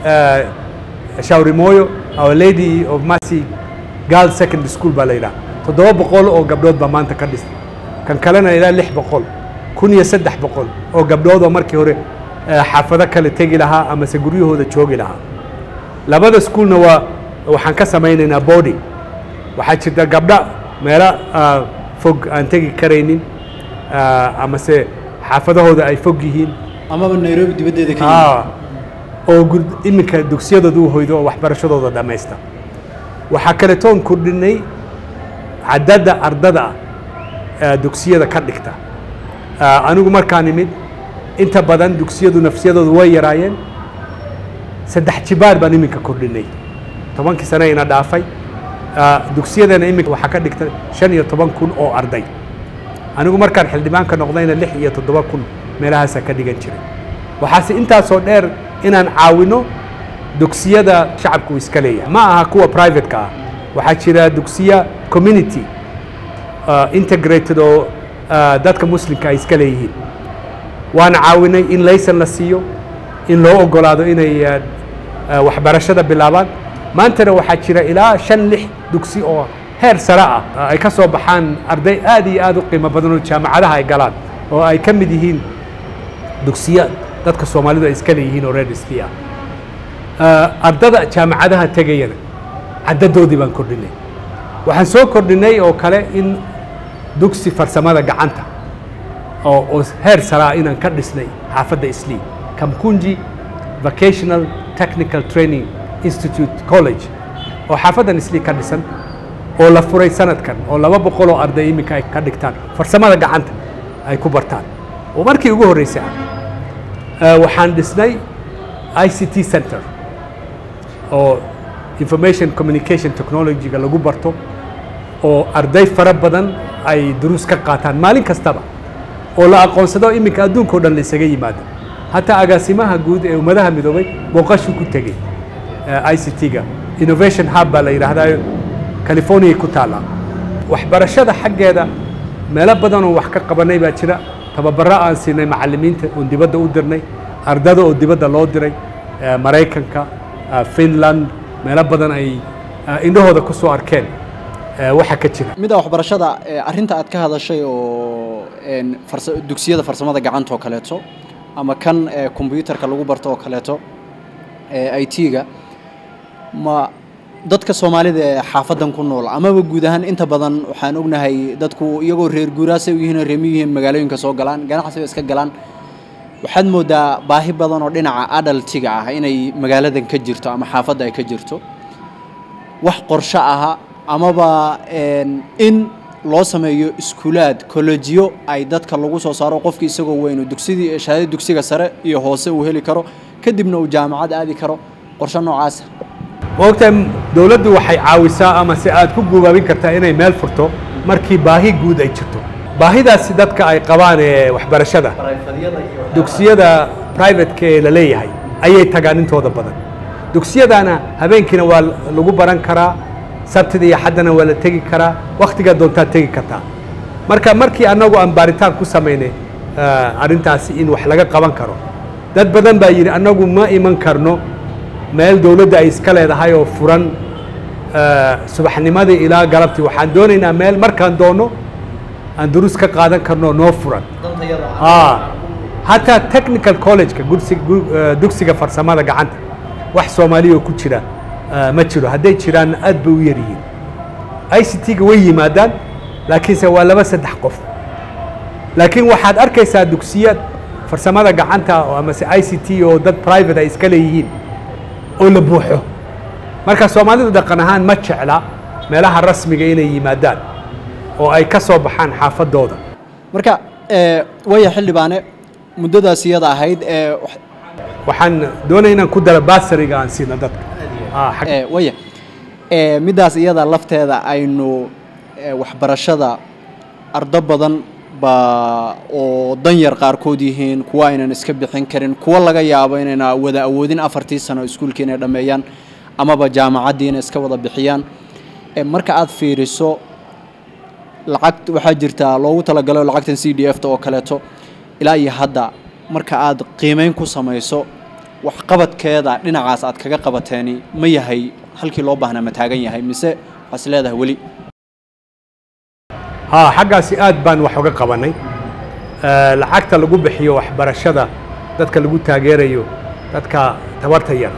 shawrimoyo our lady of mercy girl secondary school baa la yidhaha toddoba boqol oo gabdhood baa maanta ka dhisnay kan kalena ilaa lix boqol kun iyo saddex boqol oo gabdhood oo markii hore xaafado kale tegi lahaa amase guryahooda joogi lahaa labada schoolna waa waxaan ka samaynaynaa body waxaa jirta gabdha meelo fog aan tegi karaynin amase xaafadahooda ay fog yihiin amaba nairobi dibaddeeda ka yimid oo iminka dugsiyadooda u hoydo oo waxbarashadooda dhammaysta waxaa kaletoon kordhinay cadadda ardada ah dugsiyada ka dhigta anigu markaan imid inta badan dugsiyadu nafsiyadoodu way yaraayeen saddex jibaar baan iminka kordhinay tobankii sane ina dhaafay dugsiyadana iminka waxaa ka dhigta shan iyo toban kun oo arday anigu markaan xildhibaanka noqdayna lix iyo toddoba kun meelahaasaa ka dhigan jiray waxaase intaasoo dheer inaan caawino dugsiyada shacabku iska leeyahay ma aha kuwa privateka ah waxaa jira dugsiya community integrated oo dadka muslimka ay iska leeyihiin waan caawinay in laysan la siiyo in loo ogolaado inay waxbarashada bilaabaan maantana waxaa jira ilaa shan lix dugsi oo heer sare ah ay ka soo baxaan arday aad iyo aad u qiimo badan oo jaamacadaha ay galaan oo ay ka mid yihiin dugsiya dadka soomaalidu ay iska leeyihiin oo reer isli ah ardada jaamacadaha tegayana caddadoodii baan kordhinay waxaan soo kordhinay oo kale in dugsi farsamada gacanta oo oo heer saraa inaan ka dhisnay xaafadda islii kamkunji vocational technical training institute college oo xaafaddan islii ka dhisan oo la furay sanadkan oo laba boqol oo arday iminka ay ka dhigtaan farsamada gacanta ay ku bartaan oo markii ugu horreysay ah waxaan dhisnay i c t center oo information communication technology-ga lagu barto oo arday fara badan ay duruus ka qaataan maalin kastaba oo la aqoonsado iminka adduunka o dhan la isaga yimaado hataa agaasimaha guud ee ummadaha midoobay booqashu ku tegey i c t-ga innovation hub baa la yidhaahdaa californiya ku taallaa waxbarashada xaggeeda meelo badan oo wax ka qabanay baa jira tababaro aan siinay macallimiinta oon dibadda u dirnay ardada oo dibadda loo diray maraykanka finland meelo badan ay indhahooda ku soo arkeen waxa ka jira midda waxbarashada arrinta aad ka hadashay oo dugsiyada farsamada gacanta oo kaleeto ama kan combyuutarka lagu barto oo kaleeto i t-ga ma dadka soomaalida ee xaafadan ku nool amaba guud ahaan inta badan waxaan ognahay dadku iyagoo reer guuraasay u yihiin oo reemi yihiin magaalooyinka soo galaan ganacsiba iska galaan waxaad moodaa baahi badan oo dhinaca adaltiga ah inay magaaladan ka jirto ama xaafadda ay ka jirto wax qorsho aha amaba in loo sameeyo iskuulaad kollejiyo ay dadka lagu soo saaro qofki isagoo weynu dugsidii shahaadada dugsiga sare iyo hoose uu heli karo kadibna uu jaamacad aadi karo qorsho noocaasa maogtahay dowladdu waxay caawisaa ama se aad ku guubaabin kartaa inay meel furto markii baahi guud ay jirto baahidaasi dadka ay qabaan ee waxbarashada dugsiyada privateka ee la leeyahay ayay tagaan intooda badan dugsiyadana habeenkiina waa lagu baran karaa sabtida iyo xaddana waa la tegi karaa wakhtigaa doontaad tegi kartaa marka markii annagu aan baaritaan ku samaynay arrintaasi in wax laga qaban karo dad badan baa yidhi annagu ma iman karno meel dowladda ay iska leedahay oo furan subaxnimadii ilaa galabtii waxaan doonaynaa meel markaan doonno aan duruus ka qaadan karno noo furan hataa technical collegeka dugsiga farsamada gacanta wax soomaaliya oo ku jira ma jiro hadday jiraan aad bay u yaryihiin i c t-ga way yimaadaan laakiinse waa laba saddex qof laakiin waxaad arkaysaa dugsiya farsamada gacanta amase i c t oo dad private ay iska leeyihiin oo la buuxo marka soomaalidu dhaqan ahaan ma jecla meelaha rasmiga inay yimaadaan oo ay ka soo baxaan xaafadooda marka waya xildhibaane muddadaas iyada ahayd waxaan doonaya inaan ku daro basariga aan siino dadka waya middaas iyada lafteeda aynu waxbarashada ardo badan baa oo danyar qaarkood yihiin kuwa aynan iska bixin karin kuwa laga yaabo inayna wada awoodin afartii sano iskuulkii inay dhammeeyaan amaba jaamacaddii inay iska wada bixiyaan marka aad fiiriso lacag waxaa jirtaa loogu talagalo lacagtan c d f ta oo kaleeto ilaa iyo hadda marka aad qiimeyn ku samayso waxqabadkeeda dhinacaas aad kaga qabateeni ma yahay halkii loo baahnaa ma taagan yahay mise waxaas leedahay weli haa xaggaasi aad baan wax uga qabanay lacagta lagu bixiyo waxbarashada dadka lagu taageerayo dadka tabarta yar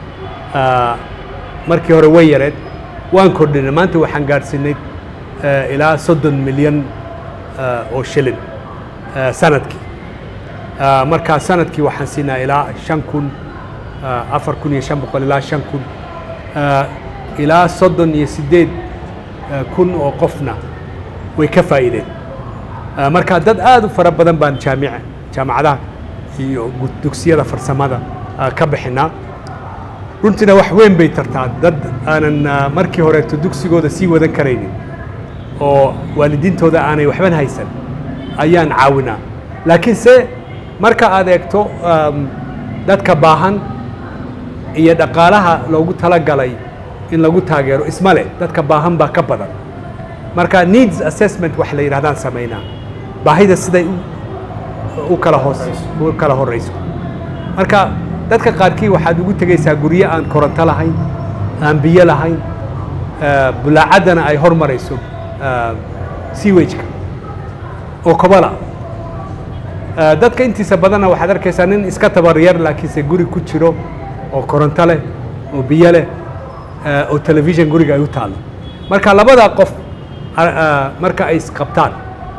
markii hore way yareed waan kordhinay maanta waxaan gaadhsiinay ilaa soddon milyan oo shilin sanadkii markaa sanadkii waxaan siinaa ilaa shan kun afar kun iyo shan boqol ilaa shan kun ilaa soddon iyo siddeed kun oo qofna way ka faa'iideen marka dad aad u fara badan baan jaamica jaamacadaha iyo dugsiyada farsamada ka bixinaa runtiina wax weyn bay tartaa dad aanan markii horeeto dugsigooda sii wadan karaynin oo waalidiintooda aanay waxban haysan ayaan caawinaa laakiinse marka aad eegto dadka baahan iyo dhaqaalaha loogu talagalay in lagu taageero isma leh dadka baahan baa ka badan marka needs assessment wax la yidhahdaan samaynaa baahida siday u kala hoos u kala horeyso marka dadka qaarkii waxaad ugu tegaysaa guryo aan koronto lahayn aan biyo lahayn bulaacaddana ay hormarayso sewageka oo kobala Eh, dadka intiisa badanna waxaad arkaysaa nin iska tabar yar laakiinse guri ku jiro oo koronto leh oo biyo leh eh, oo telefishin guriga ay u taallo marka labadaa qof ah, ah, marka ay isqabtaan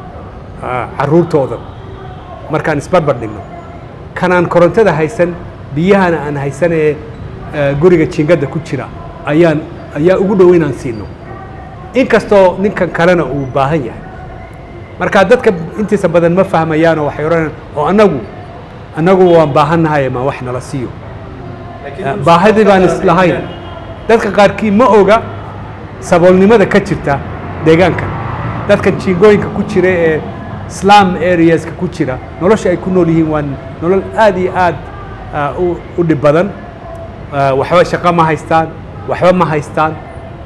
ah, carruurtooda markaan isbarbar dhigno kanaan korontada haysan biyahana aan haysan ee eh, guriga jiingadda ku jira ayaan ayaa ugu dhow inaan siino inkastoo ninkan kalena uu baahan yahay marka dadka intiisa badan ma fahmayaan oo waxay odhanayaan oo annagu annagu waan baahannahay ma wax nala siiyo baahidii baan islahayn dadka qaarkii ma oga saboolnimada ka jirta deegaankan dadkan jiingooyinka ku jira ee slum areaska ku jira nolosha ay ku nool yihiin waa nolol aad iyo aad ah, u- u dhib badan Ah, waxba shaqo ma haystaan waxba ma haystaan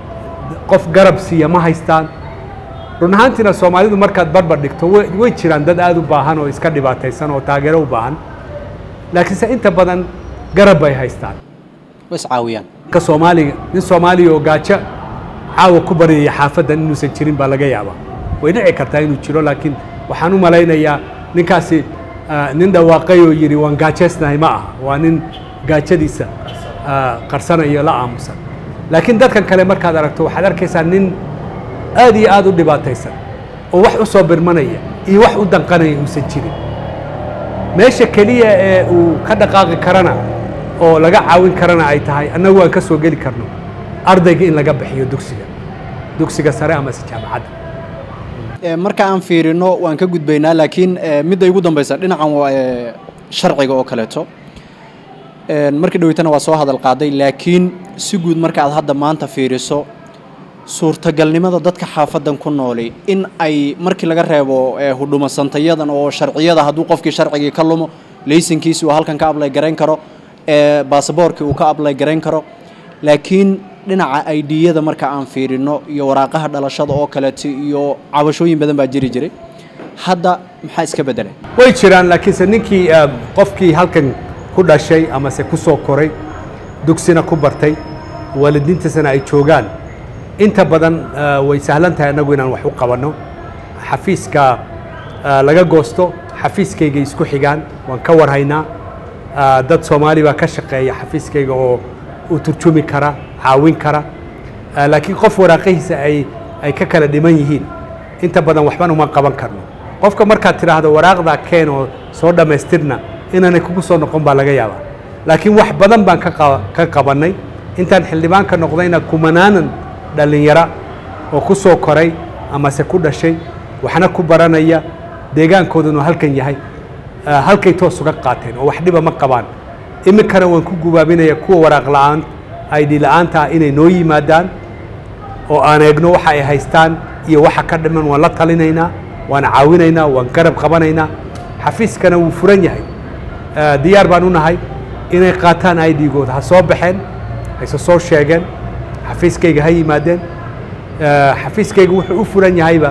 qof garab siiya ma haystaan run ahaantiina soomaalidu markaad barbar dhigto way way jiraan dad aad u baahan oo iska dhibaataysan oo taageero u baahan laakiinse inta badan garab bay haystaan way iscaawiyaan ka soomaaliga nin soomaaliya oo gaajo caawa ku baryaya xaafaddan inuusan jirin baa laga yaabaa way dhici kartaa inuu jiro laakiin waxaan u malaynayaa ninkaasi ah, nin dhawaaqay oo yidhi waan gaajaysnahay ma aha waa nin gaajadiisa ah, qarsanayo la aamusan laakiin dadkan kale markaad aragto waxaad arkaysaa nin aad iyo aad u dhibaataysan oo wax u soo birmanaya iyo wax u danqanaya uusan jirin meesha keliya ee uu ka dhaqaaqi karana oo laga caawin karana ay tahay annagu aan ka soo geli karno ardayga in laga bixiyo dugsiga dugsiga sare amase jaamacadda Ee, marka aan fiirino waan ka gudbaynaa laakiin ee, midda igu dambeysa dhinacan waa ee, sharciga oo kaleeto Een, markii dhaweytana waa soo hadal qaaday laakiin si guud marka aad hadda maanta fiiriso suurtagalnimada dadka xaafadan ku nooli in ay markii laga reebo ee, hudhumasantayadan oo sharciyada hadduu qofkii sharcigii ka lumo laysankiisi uu halkan ka ablay garayn karo ee, baasaboorkii uu ka ablay garayn karo laakiin dhinaca aidiyada marka aan fiirino iyo waraaqaha dhalashada oo kaleeto iyo cabashooyin badan baa jiri jiray hadda maxaa iska bedelay way jiraan laakiinse ninkii ah, qofkii halkan ku dhashay amase ku soo koray dugsina ku bartay waalidiintiisana ay joogaan inta badan ah, way sahlan tahay annagu inaan wax u qabanno xafiiska ah, laga goosto xafiiskayga isku xigaan waan ka warhaynaa Ah, dad soomaali baa ka shaqeeya xafiiskayga oo u turjumi kara caawin kara Ah, laakiin qof waraaqihiisa ay ay ka kala dhiman yihiin inta badan waxban uma qaban karno qofka markaad tidhaahdo waraaqdaa keen oo soo dhammaystirna inaanay kugu soo noqon baa laga yaabaa laakiin wax badan baan ka qaba- ka qabannay intaan xildhibaanka noqdayna kumanaanan dhallinyara oo ku soo koray amase ku dhashay waxna ku baranaya deegaankoodunu halkan yahay ah, halkay toos uga qaateen oo wax dhiba ma qabaan iminkana waan ku gubaabinaya kuwa waraaq la'aan id la'aanta ah inay noo yimaadaan oo aan eegno waxa ay haystaan iyo waxa ka dhiman waan la talinaynaa waan caawinaynaa waan garab qabanaynaa xafiiskana wuu furan yahay Ah, diyaar baan u nahay inay qaataan idgooda ha soo baxeen hayse soo sheegeen xafiiskayga ha yimaadeen Ah, xafiiskayga wuxuu u furan yahayba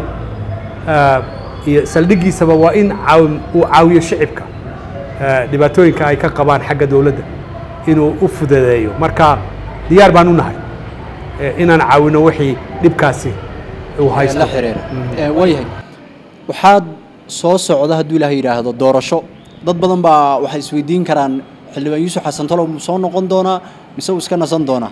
ah, iyo saldhigiisaba waa in caawin- uu caawiyo shicibka ah, dhibaatooyinka ay ka qabaan xagga dowladda inuu u fududeeyo marka diyaar baan u nahay eh, inaan caawino wixii dhibkaasi uu haysto la xiriira Ee, waayahay waxaad soo socda hadduu ilaahay yidhaahdo doorasho dad badan baa waxay isweydiin karaan xildhibaan yuusuf xasan talow mu soo noqon doonaa mise uu iska nasan doonaa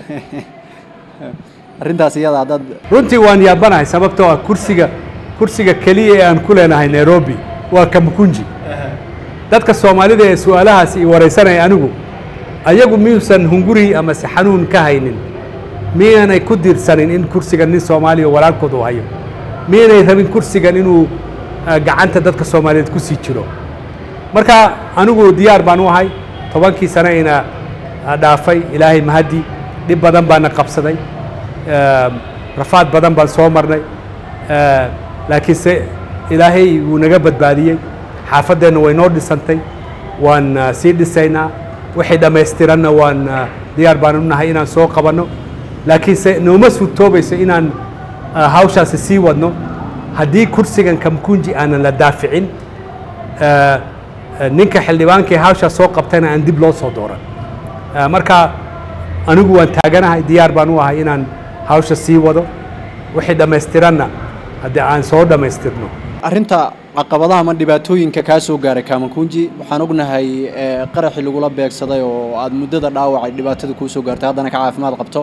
arrintaas iyada dad runtii waan yaabanahay sababtoo ah kursiga kursiga keliya ee aan ku leenahay nairobi waa kamkunji dadka soomaalida ee su-aalahaas i waraysanaya anigu ayagu miyuusan hunguri amase xanuun ka haynin miyaanay ku diirsanin in kursigan nin soomaaliya oo walaalkood uu hayo miyaanay rabin kursigan inuu ah, gacanta dadka soomaaliyeed ku sii jiro marka anigu diyaar baan u ahay tobankii sane ina ah, dhaafay ilaahay mahadi dhib badan baana qabsaday Eh, rafaad badan baan soo marnay Eh, laakiinse ilaahay wuu naga badbaadiyey xaafaddeenna way noo dhisantay waan ah, sii dhisaynaa wixii dhammaystiranna waan ah, diyaar baan u nahay inaan soo qabanno laakiinse nooma suurtoobayso inaan ah, hawshaasi sii wadno haddii kursigan kamkunji aanan la daaficin eh, eh, ninka xildhibaankii hawshaa soo qabtayna aan dib loo soo dooran Eh, marka anigu waan taaganahay diyaar baan u ahay inaan hawsha sii wado wixii dhammaystiranna haddii aan soo dhammaystirno arrinta caqabadaha ama dhibaatooyinka kaa soo gaaray kamakunji waxaan ognahay qaraxii lagula beegsaday oo aada muddada dhaawacay dhibaatada kuu soo gaartay haddana ka caafimaad qabto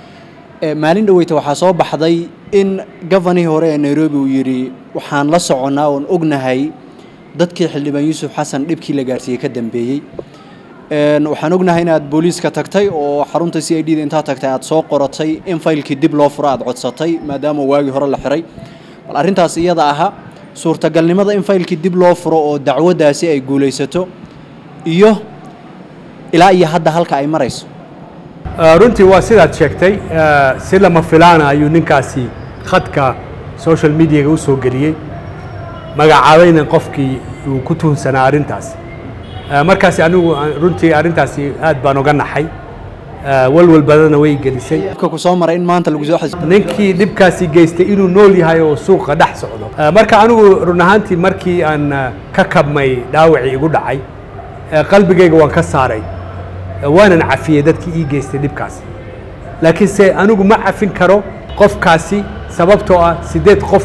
maalin dhaweyta waxaa soo baxday in govanihii hore ee nairobi uu yidhi waxaan la soconnaa oon ognahay dadkii xildhibaan yuusuf xasan dhibkii la gaarsiiyey ka dambeeyey waxaan ognahay inaad booliiska tagtay oo xarunta c i d da intaa tagtay aad soo qoratay in faylkii dib loo furo aad codsatay maadaama waagii hore la xiray bal arrintaas iyada aha suurtagalnimada in faylkii dib loo furo oo dacwaddaasi ay guulaysato iyo ilaa iyo hadda halka ay marayso runtii waa sidaad sheegtay si lama filaana ayuu ninkaasi khadka social mediaga u soo geliyey magacaabayna qofkii uu ku tuhunsanaa arrintaas markaasi anigu runtii arrintaasi aad baan uga naxay walwal badana way gelisay ku soo maray in maanta lagu soo xis ninkii dhibkaasi geystay inuu nool yahay oo suuqa dhex socdo marka anigu run ahaantii markii aan ka kabmay dhaawacii igu dhacay qalbigayga waan ka saaray waanan cafiyey dadkii ii geystay dhibkaasi laakiinse anigu ma cafin karo qofkaasi sababtoo ah siddeed qof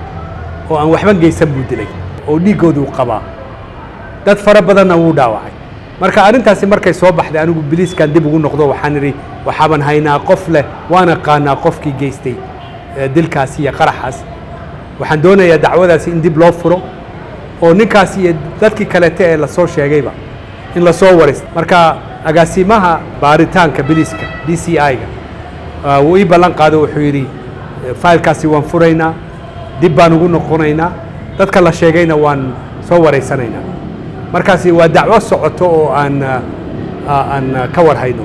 oo aan waxba geysan buu dilay oo dhiiggoodu qabaa dad fara badanna wuu dhaawacay marka arrintaasi markay soo baxday anigu biliiskan dib ugu noqdo waxaan idhi waxaaban haynaa qof leh waan aqaanaa qofkii geystay dilkaasi iyo qaraxaas waxaan doonayaa dacwadaasi in dib loo furo oo ninkaasi iyo dadkii kalete ee lasoo sheegayba in lasoo waraysto marka agaasimaha baaritaanka biliiska d c i-ga wuu ii ballan qaado wuxuu yidhi faylkaasi waan furaynaa dib baan ugu noqonaynaa dadka la sheegayna waan soo waraysanaynaa markaasi waa dacwo socoto oo aan aan ka warhayno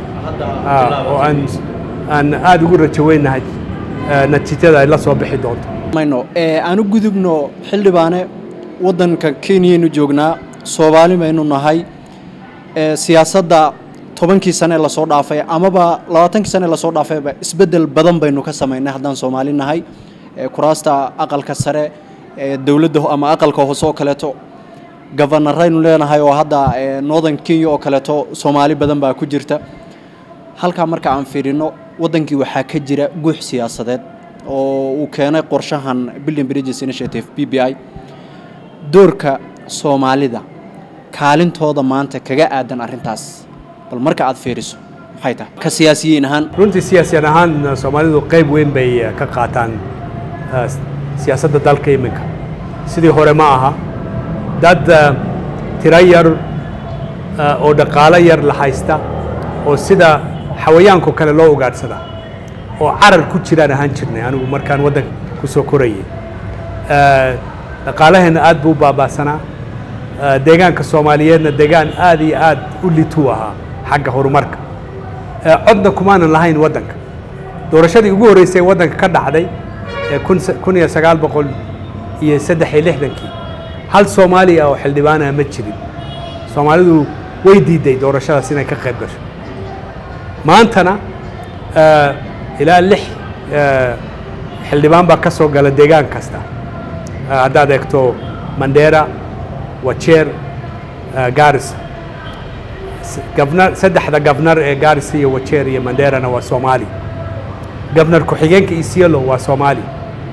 oo aan aan aada ugu rajaweynahay natiijada ay la soo bixi doonto mayno aanu gudubno xildhibaane waddanka kenyaynu joognaa soomaali baynu nahay siyaasadda tobankii sane lasoo dhaafay amaba labaatankii sane lasoo dhaafayba isbeddel badan baynu ka samaynay haddaan soomaali nahay kuraasta aqalka sare dowladda ama aqalka hoose oo kaleeto gabanaraynu leenahay oo hadda northern kenya oo kaleeto soomaali badan baa ku jirta halkaa marka aan fiirino waddankii waxaa ka jira guux siyaasadeed oo uu keenay qorshahan building bridges initiative b b i doorka soomaalida kaalintooda maanta kaga aadan arrintaas bal marka aad fiiriso maxay tahay ka siyaasiyiin ahaan runtii siyaasiyan ahaan soomaalidu qayb weyn bay ka qaataan siyaasadda dalka iminka sidii hore ma aha dad tiro yar oo dhaqaalo yar la haysta oo sida xawayaanko kale loo ugaadhsada oo carar ku jiraan ahaan jirnay anigu markaan waddanka ku soo korayay dhaqaalaheenna aad buu u baabaasanaa deegaanka soomaaliyeedna deegaan aad iyo aad u lituu ahaa xagga horumarka codna kumaanan lahayn waddanka doorashadii ugu horreysay waddanka ka dhacday ee kun iyo sagaal boqol iyo saddex iyo lixdankii hal soomaaliya oo xildhibaana ma jirin soomaalidu way diiday doorashadaas inay ka qayb gasho maantana ilaa lix xildhibaan baa ka soo gala deegaan kasta haddaad eegto mandera wajeer garissa gabnar saddexda gabnar ee garissa iyo wajeer iyo manderana waa soomaali gabnar ku-xigeenka isiolo waa soomaali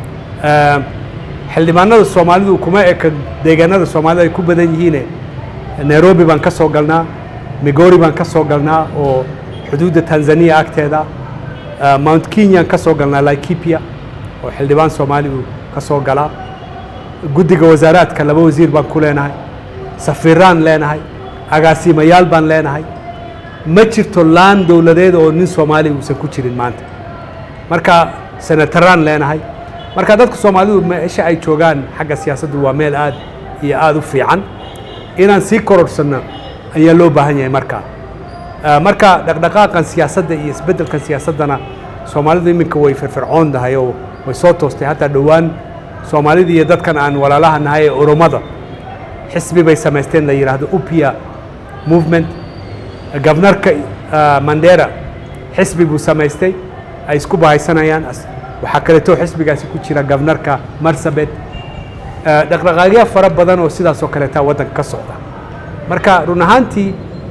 xildhibaanada soomaalidu kuma eka deegaanada soomaalida ay ku badan yihiine nairobi baan ka soo galnaa migori baan ka soo galnaa oo xuduudda tanzania agteeda mount kenyaan ka soo galnaa laikipia oo xildhibaan soomaali uu ka soo galaa guddiga wasaaraadka laba wasiir baan ku leenahay safiiraan leenahay agaasimayaal baan leenahay ma jirto laan dowladeed oo nin soomaali uusan ku jirin maanta marka senataraan leenahay marka dadka soomaalidu meesha ay joogaan xagga siyaasaddu waa meel aad iyo aada u fiican inaan sii kororhsanno ayaa loo baahan yahay markaa marka dhaqdhaqaaqan siyaasadda iyo isbeddelkan siyaasaddana soomaalidu iminka way firfircoon tahay oo way soo toostay hataa dhowaan soomaalida iyo dadkan aan walaalaha nahay ee oromada xisbi bay samaysteen la yidhaahdo upia movement gabnarka mandera xisbi buu samaystay ay isku bahaysanayaan waxaa kaleeto xisbigaasi ku jira gabnarka marsabet dhaqdhaqaaqyo fara badan oo sidaas oo kaleeta waddanka ka socda marka run ahaantii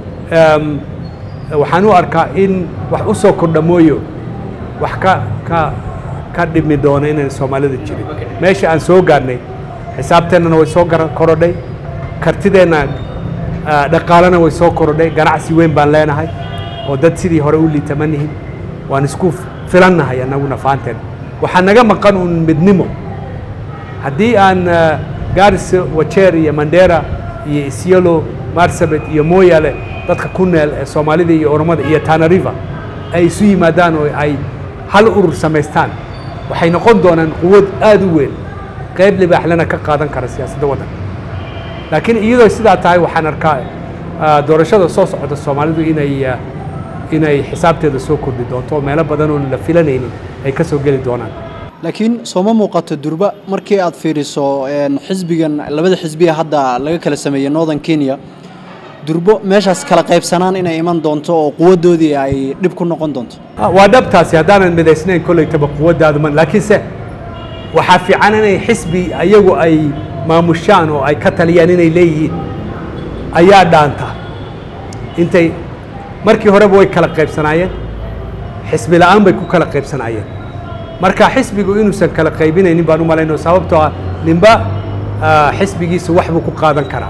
waxaan u arkaa in wax u soo kordha mooyo wax ka ka ka dhimi doono inaan soomaalida jirin meesha aan soo gaarnay xisaabteennana way soo korodhay kartideenna dhaqaalena way soo korodhay ganacsi weyn baan leenahay oo dad sidii hore u liitama nihin waan isku filannahay annaguna faanteen waxaa naga maqan un midnimo haddii aan gaarisa wajeer iyo mandera iyo isyelo marsabet iyo mooyaale dadka ku neel ee soomaalida iyo oromada iyo tanariva ay isu yimaadaan oo ay hal urur samaystaan waxay noqon doonaan quwad aada u weyn qayb libaaxlena ka qaadan kara siyaasadda waddanka laakiin iyadoo sidaa tahay waxaan arkaa doorashada soo socota soomaalidu inay inay xisaabteeda soo kordhi doonto oo meelo badan oon la filanaynin ay ka soo geli doonaan laakiin sooma muuqato durba markii aad fiiriso xisbigan labada xisbiya hadda laga kala sameeyey northern kenya durbo meeshaas kala qaybsanaan inay iman doonto oo quwaddoodii ay dhib ku noqon doonto waa dhabtaasi haddaanan midaysnayn kollaytaba quwaddaadu man laakiinse waxaa fiican inay xisbi ayagu ay maamushaan oo ay ka taliyaan inay leeyihiin ayaa dhaanta intay markii horeba way kala qaybsanaayeen xisbi la'aan bay ku kala qaybsanaayeen marka xisbigu inuusan kala qaybinaynin baan u malayno sababtoo ah ninba xisbigiisa wax buu ku qaadan karaa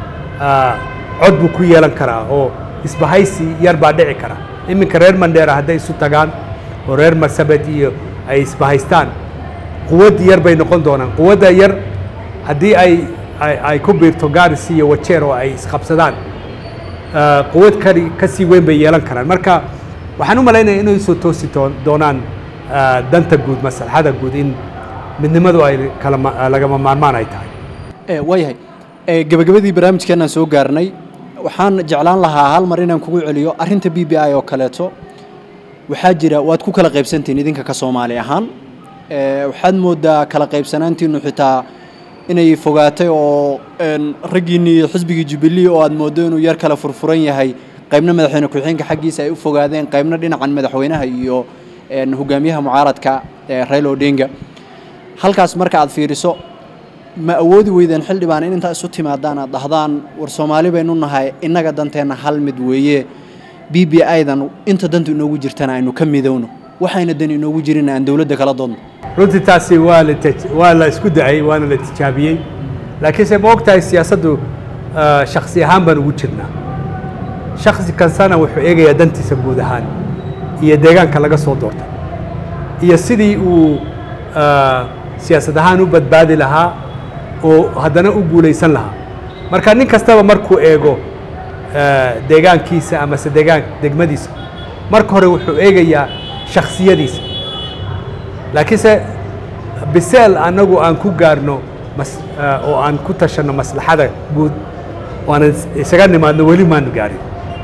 cod buu ku yeelan karaa oo isbahaysi yar baa dhici kara iminka reer mandheera hadday isu tagaan oo reer marsabed iyo ay isbahaystaan quwad yar bay noqon doonaan quwadda yar haddii ay ay ku biirto garis iyo wajeer oo ay isqabsadaan quwad kari ka sii weyn bay yeelan karaan marka waxaan u malaynaya inay soo toosi doonaan danta guud maslaxada guud in midnimadu ay kala lagama maarmaan ay tahay waayahay gebagabadii barnaamijkeenaan soo gaarnay waxaan jeclaan lahaa hal mar inaan kugu celiyo arrinta b b i oo kaleeto waxaa jira waad ku kala qaybsantihin idinka ka soomaali ahaan waxaad moodaa kala qaybsanaantiinu xitaa inay fogaatay oo raggiinnii xisbigii jubilee oo aad mooddo inuu yar kala furfuran yahay qaybna madaxweyne ku-xigeenka xaggiisa ay u fogaadeen qaybna dhinacan madaxweynaha iyo hogaamiyaha mucaaradka raila odinga halkaas marka aad fiiriso ma awoodi weydeen xildhibaan in intaa isu timaadaan aad dhahdaan war soomaali baynu nahay innaga danteenna hal mid weeye b b idan inta dantu inoogu jirtana aynu ka midowno waxayna dan inoogu jirin aan dowladda kala doodno runtii taasi waa la waa la isku dacay waana la tijaabiyey laakiinse ma og tahay siyaasaddu shaksi ahaan baan ugu jirnaa shaksi kastana wuxuu eegayaa dantiisa guud ahaan iyo deegaanka laga soo doortay iyo sidii uu siyaasad ahaan u badbaadi lahaa oo haddana u guulaysan lahaa marka nin kastaba markuu eego deegaankiisa amase deegaan degmadiisa marka hore wuxuu eegayaa shaksiyadiisa laakiinse biseel annagu aan ku gaarno mas oo aan ku tashanno maslaxada guud oo aanan isaga nimaadno weli maanu gaarin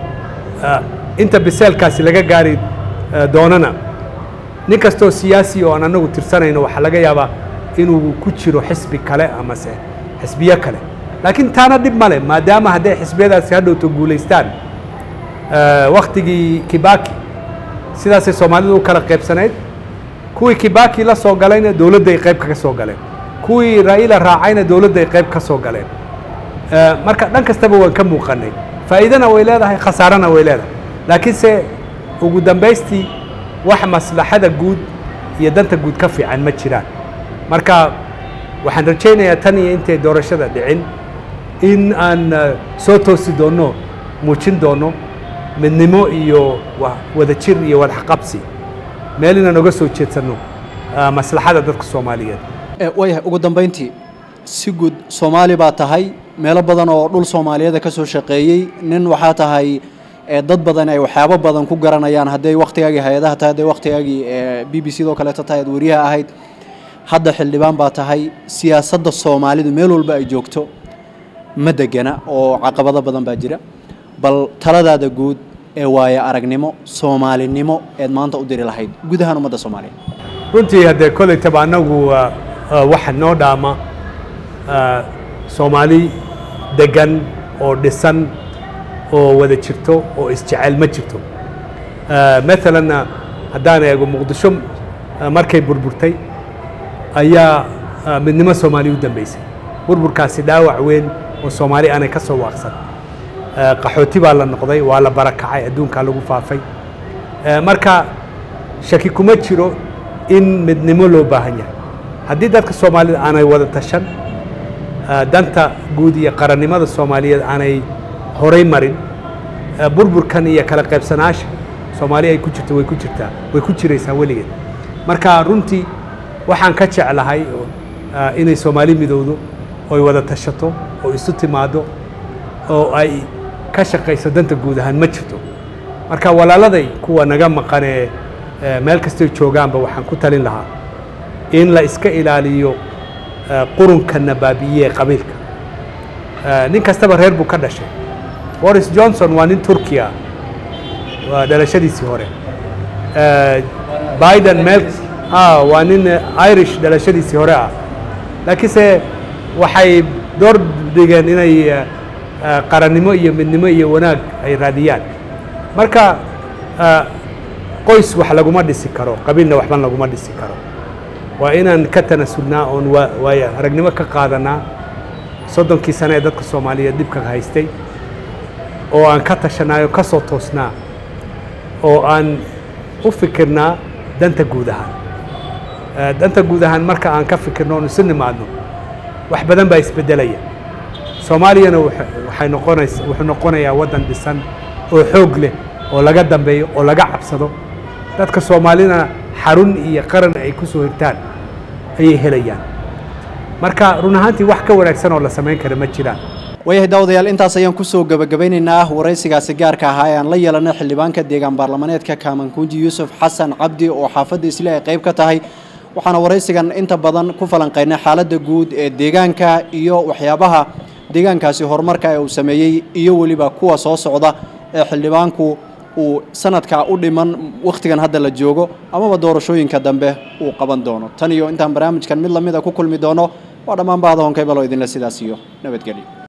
inta biseelkaasi laga gaari doonana nin kastoo siyaasi oo aan annagu tirsanayno waxaa laga yaabaa inuu ku jiro xisbi kale amase xisbiyo kale laakiin taana dhib male maadaama hadday xisbiyadaasi hadhowto guulaystaan waktigii kibaki sidaasay soomaalidu u kala qaybsanayd kuwii kibaki la soo galayna dowladday qayb kaga soo galeen kuwii raa'ila raacayna dowladday qayb ka soo galeen marka dhan kastaba waan ka muuqanay faa'iidana way leedahay khasaarana way leedahay laakiinse ugu dambaystii wax maslaxada guud iyo danta guud ka fiican ma jiraan marka waxaan rajaynayaa tan iyo intay doorashada dhicin in aan soo toosi doonno muujin doonno midnimo iyo wadajir iyo wadaxqabsi meel inaan oga soo jeedsanno maslaxada dadka soomaaliyeed waayahay ugu dambayntii si guud soomaali baa tahay meelo badan oo dhul soomaaliyeeda ka soo shaqeeyey nin waxaa tahay dad badan ay waxyaabo badan ku garanayaan hadday waktigaagii hay-adaha tahay hadday waktigaagii b b c doo kaleeto tahay ad wariyaha ahayd hadda xildhibaan baa tahay siyaasadda soomaalidu meel walba ay joogto ma degana oo caqabado badan baa jira bal taladaada guud ee waayo aragnimo soomaalinimo eed maanta u diri lahayd guud ahaan ummadda soomaaliyeed runtii haddee koleytaba annagu waxa noo dhaama soomaali degan oo dhisan oo wada jirto oo isjecel ma jirto maalan haddaan eego muqdisho markay burburtay ayaa midnimo soomaali u dambeysay burburkaasi dhaawac weyn oo soomaali aanay ka soo waaqsan qaxooti baa la noqday waa la barakacay adduunkaa lagu faafay marka shaki kuma jiro in midnimo loo baahan yahay haddii dadka soomaalida aanay wada tashan danta guud iyo qarannimada soomaaliyeed aanay horay marin burburkan iyo kala qaybsanaasha soomaali ay ku jirto way ku jirtaa way ku jiraysaa weligeed marka runtii waxaan ka jeclahay inay soomaali midowdo oy wada tashato oo isu timaado oo ay ka shaqayso danta guud ahaan ma jirto marka walaaladay kuwa naga maqanee meel kastay joogaanba waxaan ku talin lahaa in la iska ilaaliyo qurunkana baabi'iye qabiilka nin kastaba reer buu ka dhashay boris johnson waa nin turkiya waa dhalashadiisii hore biden meel waa nin irish dhalashadiisii hore ah laakiinse waxay door dhigeen inay qarannimo iyo midnimo iyo wanaag ay raadiyaan marka qoys wax laguma dhisi karo qabiilna waxban laguma dhisi karo waa inaan ka tanasulnaa oon waay aragnimo ka qaadanaa soddonkii sane ee dadka soomaaliyeed dhibka haystay oo aan ka tashanaayo ka soo toosnaa oo aan u fikirnaa danta guud ahaan danta guud ahaan marka aan ka fikirno oon isu nimaadno wax badan baa isbeddelaya soomaaliyana waxay noqonaysa wuxuu noqonayaa waddan dhisan oo xoog leh oo laga dambeeyo oo laga cabsado dadka soomaalina xarun iyo qaran ay ku soo hirtaan ayay helayaan marka run ahaantii wax ka wanaagsan oo la samayn kara ma jiraan waayahay daawadayaal intaas ayaan kusoo gabagabeynaynaa waraysigaasi gaarka ahaa ee aan la yeelanay xildhibaanka deegaan baarlamaneedka kaamankunji yuusuf xasan cabdi oo xaafadda isle ay qayb ka tahay waxaana waraysigan inta badan ku falanqaynay xaaladda guud ee deegaanka iyo waxyaabaha deegaankaasi horumarka ee uu sameeyey iyo weliba kuwa soo socda ee xildhibaanku uu sanadkaa u dhiman wakhtigan hadda la joogo amaba doorashooyinka dambe uu qaban doono tan iyo intaan barnaamijkan mid lamida ku kulmi doono waa dhammaan bahda honkaybaloo idinle sidaas iyo nabadgelyo